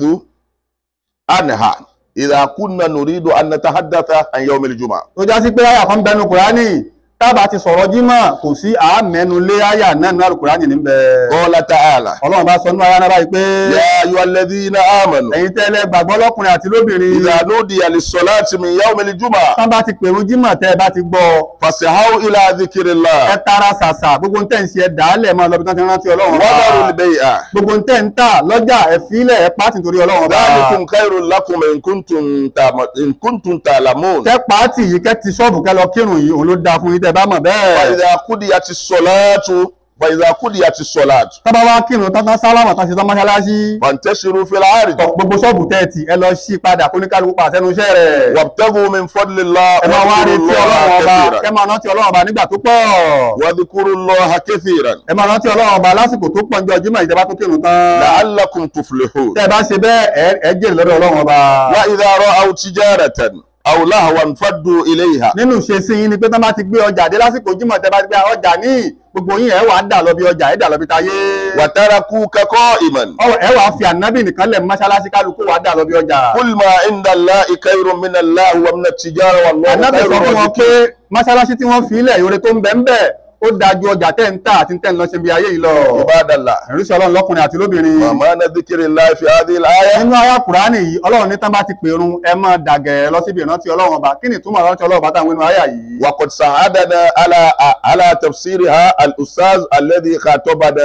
عنها إذا كنا نريد أن نتحدث عن يوم الجمعة tó já sí pé àyà kan bẹnu kùránì tábà ti sọ̀rọ̀ jímọ̀ kò sí àmẹ́nu lé àyà náà nínú kùránì níbẹ̀ قال تعالى ọlọ́run bá sọ nínú àyà náà báyìí pé يا أيها الذين آمنوا ẹ̀yin tẹ́lẹ̀ gbàgbọ́ lọ́kùnrin àti lóbìnrin إذا نودي للصلاة من يوم الجمعة tán bá ti pèrún jímọ̀ tẹ́ ẹ bá ti gbọ́ فاسعوا إلى ذكر ẹ الله tara ṣàṣà gbogbo ń tẹ̀ ń ṣe ẹ dàálẹ̀ mọ́ lọ́bi tán ti rántí ọlọ́run ọba. وذروا البيع gbogbo ń tẹ̀ ń tà lọ́jà ẹ fílẹ̀ ẹ pàtì nítorí ọlọ́run ọba. ذلكم خير لكم إن كنتم تعم- إن كنتم تعلمون kẹ́ pàtì yìí kẹ́ ti ṣọ́ọ̀bù kẹ́ lọ kírun yìí òun ló dáa fún yín tẹ́ bá mọ̀ bẹ́ẹ̀. فإذا قضيت الصلاة فإذا قضيت الصلاة tọ́ba wá kírun tán tán sálámà tán ṣe tán mọ́ṣáláṣí. فانتشروا في الأرض tọ gbogbo ṣọ́ọ̀bù tẹ́ẹ̀tì ẹ lọ sí padà kó ní kálukú pa àtẹnu iṣẹ́ rẹ̀. وابتغوا من فضل الله ẹ máa wá واذكروا retí الله ọlọ́run ọba كثيرا ẹ máa rántí ọlọ́run ọba nígbà tó pọ̀. واذكروا الله كثيرا ẹ máa rántí ọlọ́run ọba lásìkò tó pọ̀ ní ọjọ́ ìjọba tó kírun tán. لعلكم تفلحون tẹ́ ẹ bá ṣe bẹ́ẹ̀ ẹ- ẹ jèrè lọ́dọ̀ ọlọ́run ọba. وإذا رأوا تجارة أو لهوا انفضوا إليها nínú ìṣesí yín ni pé tán bá ti gbé ọjà dé lásìkò jímọ̀ tẹ́ bá ti gbé ọjà ní gbogbo yín ẹ wà á dà lọ bí ọjà ẹ dà lọ bí tayé. وتركوك قائما Ọ- ẹ wà á fi ànábì nìkan lẹ̀ mọ́ṣáláṣí kálukú wà á dà lọ bí ọjà. قل ما عند الله خير من الله ومن التجارة والله ànábì خير sọ fún wọn pé الرازقين mọ́ṣáláṣí tí wọ́n fi ilẹ̀ ìhòòrè tó ń bẹ ń bẹ̀ ó dájú ọjà tẹ́ ń tà àti tẹ́ ń lọ ṣe bí ayé yìí lọ. عباد الله ìrísí ọlọ́run lọ́kùnrin àti lóbìnrin. ومعنى ذكر الله في هذه الآية nínú àyá kùránì yìí ọlọ́run ní tán bá ti pèrun ẹ máa dàgẹ̀ lọ síbi ìrántí ọlọ́run ọba kí ni ìtumọ̀ ìrántí ọlọ́run ọba táwọn nínú àyá yìí. وقد ساعدنا على على تفسيرها الأستاذ الذي خاطبنا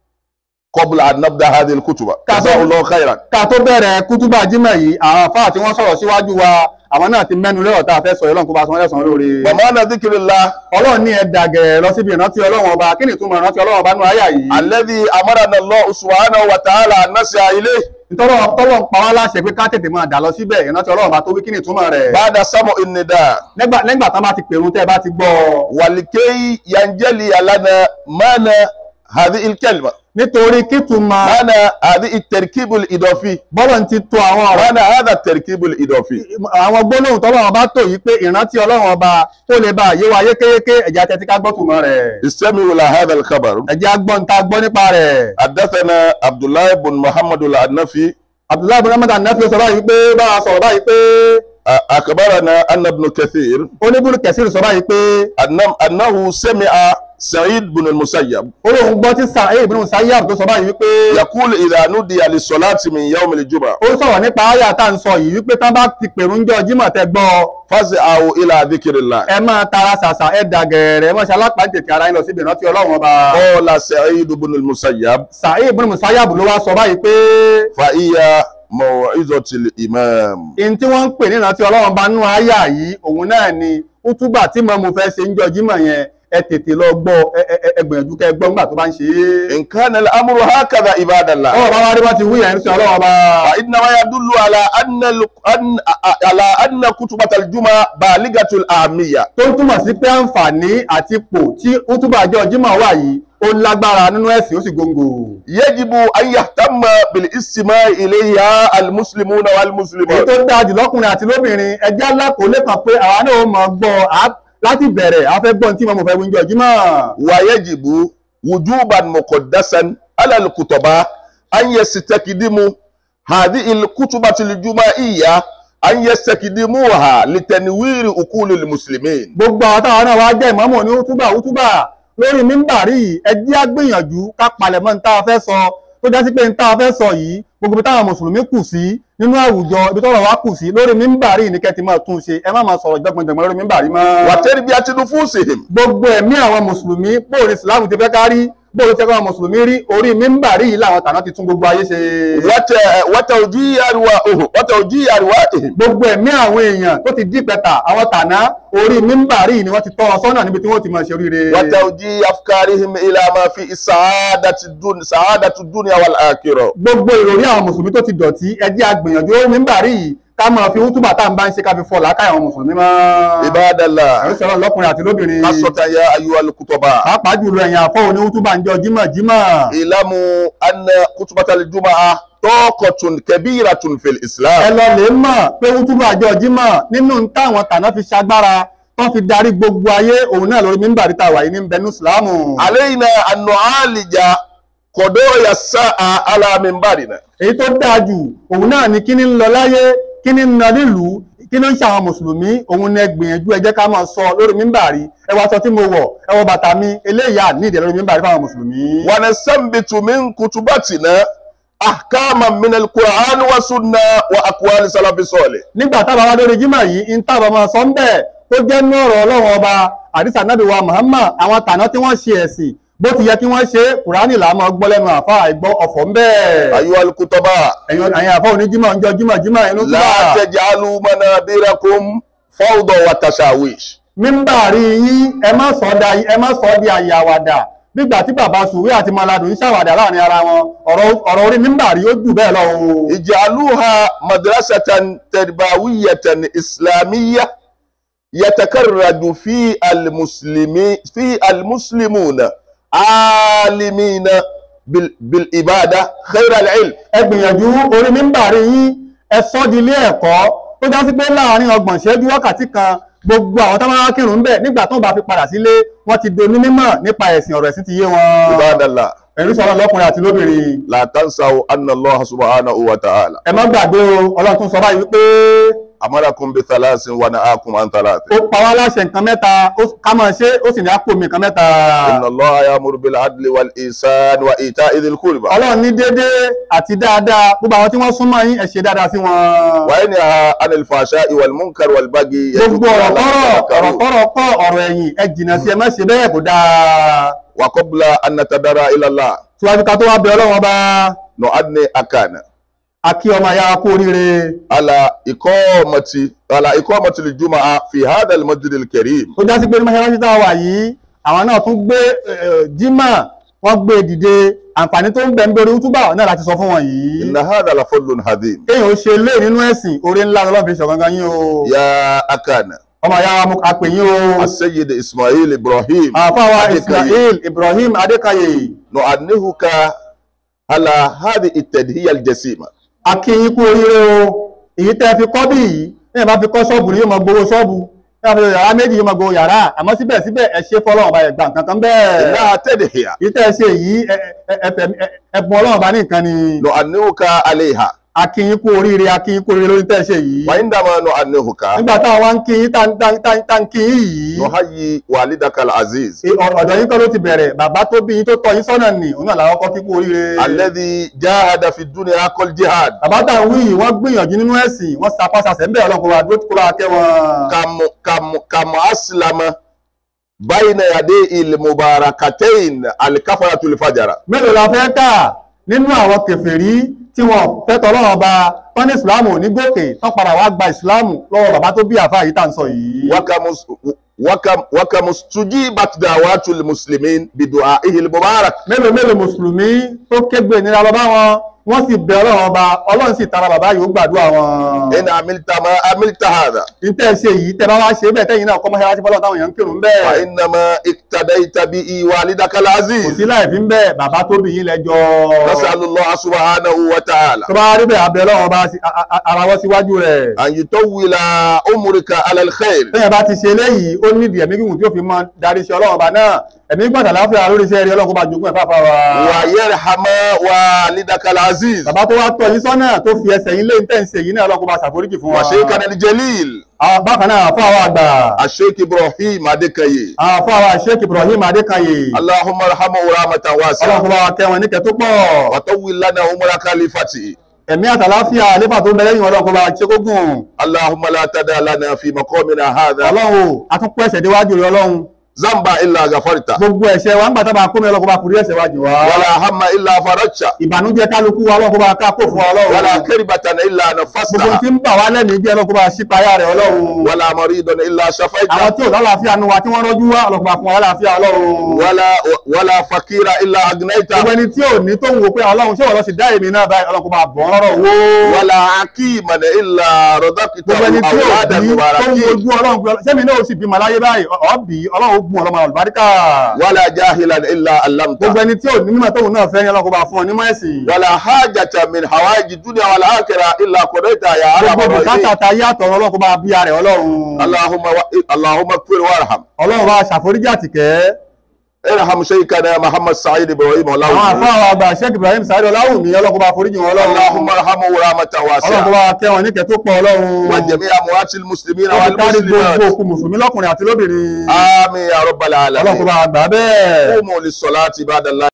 قبل أن نبدأ هذه الكتب جزاه الله خيرا ká tó bẹ̀rẹ̀ kútúbà jímọ̀ yìí àwọn àfáà tí wọ́n sọ̀rọ̀ síwájú wa àwọn náà ti mẹ́nu lẹ́rọ̀ tá a fẹ́ sọ ọlọ́run kó bá sọ wọ́n lẹ́sàn-án lóore. ومعنى ذكر الله ọlọ́run ní ẹ dàgẹ̀ lọ síbi ìrántí ọlọ́run ọba kí ni ìtumọ̀ ìrántí ọlọ́run ọba nínú àyá yìí. الذي أمرنا الله سبحانه وتعالى أن نسعى إليه ìtọ́lọ́ tọ́lọ́ ń pa wá láṣẹ pé ká tètè máa dà lọ síbẹ̀ ìrántí ọlọ́run ọba tó wí kí ni ìtumọ̀ rẹ̀. بعد سمع النداء nígbà nígbà tán bá ti pèrun tẹ́ ẹ bá ti gbọ́ ولكي ينجلي لنا معنى هذه الكلمة nítorí kítùmọ̀ معنى هذه التركيب الإضافي bọ́lọ̀ ti to àwọn ọ̀rọ̀ معنى هذا التركيب الإضافي àwọn gbólóhùn tọ́lọ́run ọba tó yìí pé ìrántí ọlọ́run ọba tó lè bá yé wa yékéyéké ẹ̀jẹ̀ àti ẹtí ká gbọ́ tùmọ̀ rẹ̀ استمعوا إلى هذا الخبر ẹ̀jẹ̀ agbọ́n ta gbọ́ nípa rẹ̀ حدثنا عبد الله بن محمد العنفي abdullahi bin ahmed anafi sọ báyìí pé bá a sọ̀rọ̀ báyìí pé أخبرنا أن ابن كثير oníbùrù kẹsìrì sọ báyìí pé أنه, أنه سمع سعيد بن المسيب olóhùn gbọ́ tí sa'id bin musayyab tó sọ báyìí wípé يقول إذا نودي للصلاة من يوم الجمعة ó sọ̀rọ̀ nípa àyà tá à ń sọ yìí wípé tán bá ti pèrún jọ jímọ̀ tẹ gbọ́ فاسعوا إلى ذكر الله ẹ máa tara ṣàṣà ẹ dàgẹ̀rẹ̀ ẹ máa ṣe alápàdé ara yín lọ síbi ìrántí ọlọ́run ọba قال سعيد بن المسيب sa'id bin musayyab ló wá sọ báyìí pé فهي موعظة الإمام in tí wọ́n ń pè ní ìrántí ọlọ́run bá nú àyà yìí òun náà ni útúbà tí mọ́mú fẹ́ ṣe ń jọ jímọ̀ yẹn ẹ tètè lọ gbọ́ ẹ ẹ ẹ gbìyànjú kẹ́ ẹ gbọ́ nígbà tó bá ń ṣe é. إن كان الأمر هكذا عباد الله ọ̀rọ̀ bá wá rí bá ti wí yẹn ń sọ ọlọ́run ọba. فإنما يدل على أن ال- أن على أن كتبة الجمعة بالغة الأهمية tó ń túmọ̀ sí pé àǹfààní àti ipò tí útúbà jọ jímọ̀ wà yìí ó lágbára nínú ẹ̀sìn ó sì góńgò. يجب أن يهتم بالاستماع إليها المسلمون èyí والمسلمات tó dáa jù lọ́kùnrin àti lóbìnrin ẹjẹ́ alákòólé kan pé àwa náà ó máa gbọ́ á- láti bẹ̀rẹ̀ afẹ́ gbọ́n tí mo fẹ́ wíjọ jímọ̀ ويجب وجوبا مقدسا على الكتباء أن يستخدموا هذه الكتبة الجماعية أن يستخدموها لتنوير عقول المسلمين gbogbo àwọn táwọn náà wá jẹ́ ìmọ̀mọ̀ ní útúbà útúbà lórí mímbàrí yìí ẹ jẹ́ á gbìyànjú ká palẹ̀mọ́ ní tá a fẹ́ sọ tó já sí pé ní tá a fẹ́ sọ yìí gbogbo ibi táwọn mùsùlùmí kù sí nínú àwùjọ ibi tọ́rọ̀ wá kù sí lórí mímbàrí yìí ní kẹ́ ti máa tún ṣe ẹ má máa sọ̀rọ̀ jọgbọ̀njọgbọ̀n lórí mímbàrí mọ́. وتربية نفوسهم gbogbo ẹ̀mí àwọn mùsùlùmí bóòrí ìsìláàmù ti fẹ́ kárí bóòrí tẹ́kọ̀ àwọn mùsùlùmí rí orí mímbàrí yìí làwọn tàná ti tún gbogbo ayé ṣe. وت- وتوجيه أرواحهم وتوجيه أرواحهم gbogbo ẹ̀mí àwọn èèyàn tó ti dípẹ̀tà àwọn tàná orí mímbàrí yìí ni wọ́n ti tọ́ wọn sọ́nà níbi tí wọ́n ti máa ṣe oríire. وتوجيه أفكارهم إلى ما في سعادة الدنيا سعادة الدنيا والآخرة gbogbo ìròrí àwọn mùsùlùmí tó ti dọ̀tí ẹ jẹ́ a gbìyànjú ó mímbàrí yìí ká máa fi útúbà tá à ń bá ń ṣe ká fi fọ́ làákàyè àwọn mùsùlùmí mọ́. عباد àwọn الله sọ̀rọ̀ lọ́kùnrin àti lóbìnrin خاصة يا أيها الكتباء pàápàá jùlọ ẹ̀yìn àfọ́ òní útúbà ń jọ jímọ̀ jímọ̀. اعلموا أن خطبة الجمعة طاقة كبيرة في ẹ الإسلام lọ lè mọ̀ pé útúbà àjọ jímọ̀ nínú ń táwọn tàná fi ṣagbára tó fi darí gbogbo ayé òun náà lórí mímbàrí tá a wà yìí ní bẹnu ìsìlámù. علينا أن نعالج قضايا الساعة على منبرنا èyí tó dáa jù òun náà ni kíní ń lọ láyé kíní ń lọ nílùú kí ló ń ṣe àwọn mùsùlùmí òun ni ẹ gbìyànjú ẹ jẹ́ ká máa sọ lórí mímbàrí ẹ wọ aṣọ tí mo wọ̀ ẹ wọ bàtà mi eléyà nídìí lórí mímbàrí fáwọn mùsùlùmí. ونستنبط من كتبتنا أحكاما من القرآن والسنة وأقوال سلف الصالح nígbà tábà wá lórí jímọ̀ yìí ń tábà máa sọ ń bẹ̀ tó jẹ́ ní ọ̀rọ̀ ọlọ́run ọba àdìsá nábì wa Muhammad àwọn tàná tí wọ́n ṣe ẹ̀sìn bó ti yẹ kí wọ́n ṣe kùránì là á máa gbọ́ lẹ́nu àfa àìgbọ́ ọ̀fọ̀ ń bẹ̀. أيها الكتباء ẹ̀yin ẹ̀yin àfa oníjímọ̀ ń jọ jímọ̀ jímọ̀ inú لا túbà تجعلوا منابركم فوضى وتشاويش mímbàrí yín ẹ má sọ da ẹ má sọ di àyè àwàdà nígbà tí bàbá sùwé àti maladùn ń ṣàwàdà láàrin ara wọn ọ̀rọ̀ ọ̀rọ̀ orí mímbàrí ó jù bẹ́ẹ̀ lọ o. اجعلوها مدرسة تربوية إسلامية يتكرد في المسلمين في المسلمون عالمين بال- بالعبادة خير العلم ẹ gbìyànjú orí mímbàrí yín ẹ sọ di ilé ẹ̀kọ́ tó já sí pé láàrin ọgbọ̀n ìṣẹ́jú wákàtí kan gbogbo àwọn tó máa kírun ń bẹ̀ nígbà tó ń bá fi padà sílé wọ́n ti do onímọ̀ nípa ẹ̀sìn ọ̀rọ̀ ẹ̀sìn ti yé wọn. عباد الله ẹ̀rí sọ̀rọ̀ lọ́kùnrin àti lóbìnrin لا تنسوا أن الله سبحانه وتعالى ẹ má gbàgbé o ọlọ́run tún sọ báyìí wípé أمركم بثلاث ونهاكم عن ثلاث ó pa wá láṣẹ nǹkan mẹ́ta ó- ká máa ṣe ó sì ní àpò mi nǹkan mẹ́ta. إن الله يأمر بالعدل والإحسان وإيتاء ذي القربى ọlọ́run ní déédéé àti dáadáa gbogbo àwọn tí wọ́n súnmọ́ yín ẹ ṣe dáadáa sí wọn. وينهى عن الفحشاء والمنكر والبغي gbogbo ọ̀rọ̀ يعظكم kọ́rọ̀ لعلكم ọ̀rọ̀ تذكرون. kọ́rọ̀ kọ́ ọ̀rọ̀ ẹ̀yìn ẹ jìnnà sí ẹ má ṣe bẹ́ẹ̀ kó dáa. وقبل أن نتدرى إلى الله síwájú ká tó wá bẹ ọlọ́run ọba نؤدي أكانا akí ọmọ ayá kú oríire على إقامة على إقامة الجمعة في هذا المسجد الكريم tó já sí pé ní mọ́ṣáláṣí tá a wà yìí àwọn náà tún gbé eh, jímà wọ́n gbé dìde àǹfààní tó ń bẹ ń bẹ̀rẹ̀ útúbà náà láti sọ fún wọn yìí إن هذا لفضل عظيم kéèyàn ó ṣe lé nínú ẹ̀sìn orí ńlá lọ́lọ́ fi ṣọ̀gangan yín o يا أكانا ọmọ ayá wa mú apè yín o السيد إسماعيل إبراهيم àfáwa Adékayè. Ismail Ibrahim Adékayè نؤنهك على هذه التدهية الجسيمة akí yín kú oríire o èyí tẹ́ fi kọ́ bí yìí ní ìbá fi kọ́ ṣọ́ọ̀bù ni yóò máa gbowó ṣọ́ọ̀bù ní ìbá fi yàrá méjì yóò máa gbowó yàrá àmọ́ síbẹ̀síbẹ̀ ẹ ṣe fọlọ́run ọba ẹ̀gbà nǹkan kan bẹ́ẹ̀ إنها تدهية èyí tẹ́ ṣe yìí ẹ- ẹ- ẹ- ẹ- ẹ- ẹ̀bùn ọlọ́run ọba ní nǹkan ni نؤنهك عليها akí yín kú oríire akí yín kú oríire lórí tẹ́ ṣe yìí وعندما نؤنهك nígbà táwọn wá ń kí yín tá ń- tá ń- tá ń- tá ń kí yín yìí نحيي والدك العزيز ẹ- ọ- ọ̀dọ̀ yín kọ́ ló ti bẹ̀rẹ̀ bàbá tó bí yín tó tọ́ yín sọ́nà nì òun náà làwọn kọ́ kí kú oríire الذي جاهد في الدنيا كل جهاد bàbá tá à ń wí yìí wọ́n gbìyànjú nínú ẹ̀sìn wọ́n sapá sasẹ̀ ń bẹ̀ ọlọ́run kó wa dúró kó wa kẹ́ wọn. كم كم كم أسلم بين يدي المباركتين الكفرة الفجر mélòó la fẹ́ kà nínú àwọn kèfèrí tí wọ́n fẹ́ tọ́lọ́run ọba tán ní ìsìláàmù ò ní gòkè tán padà wá gba ìsìláàmù lọ́wọ́ bàbá tó bí àfáà yìí tá à ń sọ yìí. وكم وكم وكم استجيبت دعوات المسلمين بدعائه المبارك mélòó mélòó mùsùlùmí tó kégbe ìnira lọ bá wọn wọ́n sì bẹ ọlọ́run ọba ọlọ́run sì tara bàbá yìí ó gbàdúrà wọn. إن عملت ما عملت هذا ní tẹ́ ẹ ṣe yìí tẹ́ bá wá ṣe bẹ́ẹ̀ tẹ́yìn náà kọ́ mọ́ṣáláṣí fọlọ́ táwọn èèyàn ń kírun bẹ́ẹ̀. فإنما اقتديت به والدك kò العزيز sí láì fi ń bẹ́ẹ̀ bàbá tó bí yín lẹ́jọ́. نسأل الله سبحانه وتعالى tó bá rí bẹ́ẹ̀ abẹ́ ọlọ́run ọba sí- a- a- ara wọ́n síwájú rẹ̀. أن يطول عمرك على الخير tẹ́yìn bá ti ṣe eléyìí ó nídìí ẹ̀mí gígùn tí ó fi mọ darí iṣẹ́ ọlọ́run ọba náà ẹ̀mí gbọ́dọ̀ láfíà lórí iṣẹ́ rí ọlọ́run kó bá jogún ẹ̀ fáfá wa. ويرحم والدك العزيز bàbá tó wá tọ́ yín sọ́nà tó fi ẹsẹ̀ yín lé ní tẹ̀sí yìí náà ọlọ́run kó bá ṣàforíjì fún wa. وشيخنا الجليل àwọn bákan náà àfọ àwọn àgbà الشيخ إبراهيم أدكي àwọn àfọ àwọn Sheikh Ibrahim Adékanyè اللهم ارحمه رحمة ọlọ́run واسعة kó bá wa kẹ́ wọn níkẹ́ tó pọ̀ وطول لنا عمر خليفتي ẹ̀mí àtàláfíà nípa tó ń bẹ lẹ́yìn ọlọ́run kó bá ṣe kó gùn اللهم لا تدع لنا في مقامنا هذا ọlọ́run o àtúnkọ́ ẹ̀ṣẹ̀ déwájú rẹ ọlọ́run ذنبا إلا غفرته gbogbo ẹ̀ṣẹ̀ wa ń gbà tábà kómi ọlọ́run kó bá forí ẹ̀ṣẹ̀ wájú wa ولا هم إلا فرجته ìbànújẹ́ kálukú wa ọlọ́run kó bá ká kó fún wa ọlọ́run ولا كربة إلا gbogbo نفستها tí ń bà wá lẹ́mìí jẹ́ ọlọ́run kó bá ṣí payá rẹ̀ ọlọ́run ولا مريض إلا àwọn شفيته tí ò lálàáfíà nu wa tí wọ́n rọ́jú wá ọlọ́run kó bá fún wa lálàáfíà ọlọ́run ولا ولا فقير إلا أغنيته gbogbo ẹni tí ò ní tó ń wo pé ọlọ́run ṣé wọ́n lọ sí dá èmi náà báyìí ọlọ́run kó bá bọ̀ ọ́ lọ́rọ̀ owó ولا حكيما إلا رزقته gbogbo ẹni tí ò أولادا bí tó ń مباركين wojú ọlọ́run pé sẹ́mi náà ó sì bímọ láyé báyìí ọ̀bí ọlọ́run ó gún ọlọ́mọ àlùbáríkà ولا جاهلا إلا علمته gbogbo ẹni tí ò ní mímọ̀ tóun náà fẹ́ ní ọlọ́run kó bá fún ọ nímọ̀ ẹ̀sìn ولا حاجة من حوائج الدنيا والآخرة إلا قضيتها يا أرحم gbogbo bùkátà الراحمين ta yàtọ̀ ọlọ́run kó bá bí ara rẹ̀ ọlọ́run اللهم و... اللهم اغفر وارحم ọlọ́run bá ṣàforíjì àtìkẹ́ ارحم شيخنا محمد سعيد إبراهيم àwọn الله àfáà wa àgbà Sheikh Ibrahim Sáré Ọláwùmí ọlọ́run kó bá foríjì wọn ọlọ́run اللهم ارحمه رحمة ọlọ́run kó واسعة bá kẹ́ wọn níkẹ́ tó pọ̀ ọlọ́run وجميع أموات المسلمين wọ́n kárí gbogbo والمسلمات òkú mùsùlùmí lọ́kùnrin àti lóbìnrin آمين يا رب ọlọ́run kó العالمين bá gbà bẹ́ẹ̀. قوموا للصلاة بعد الله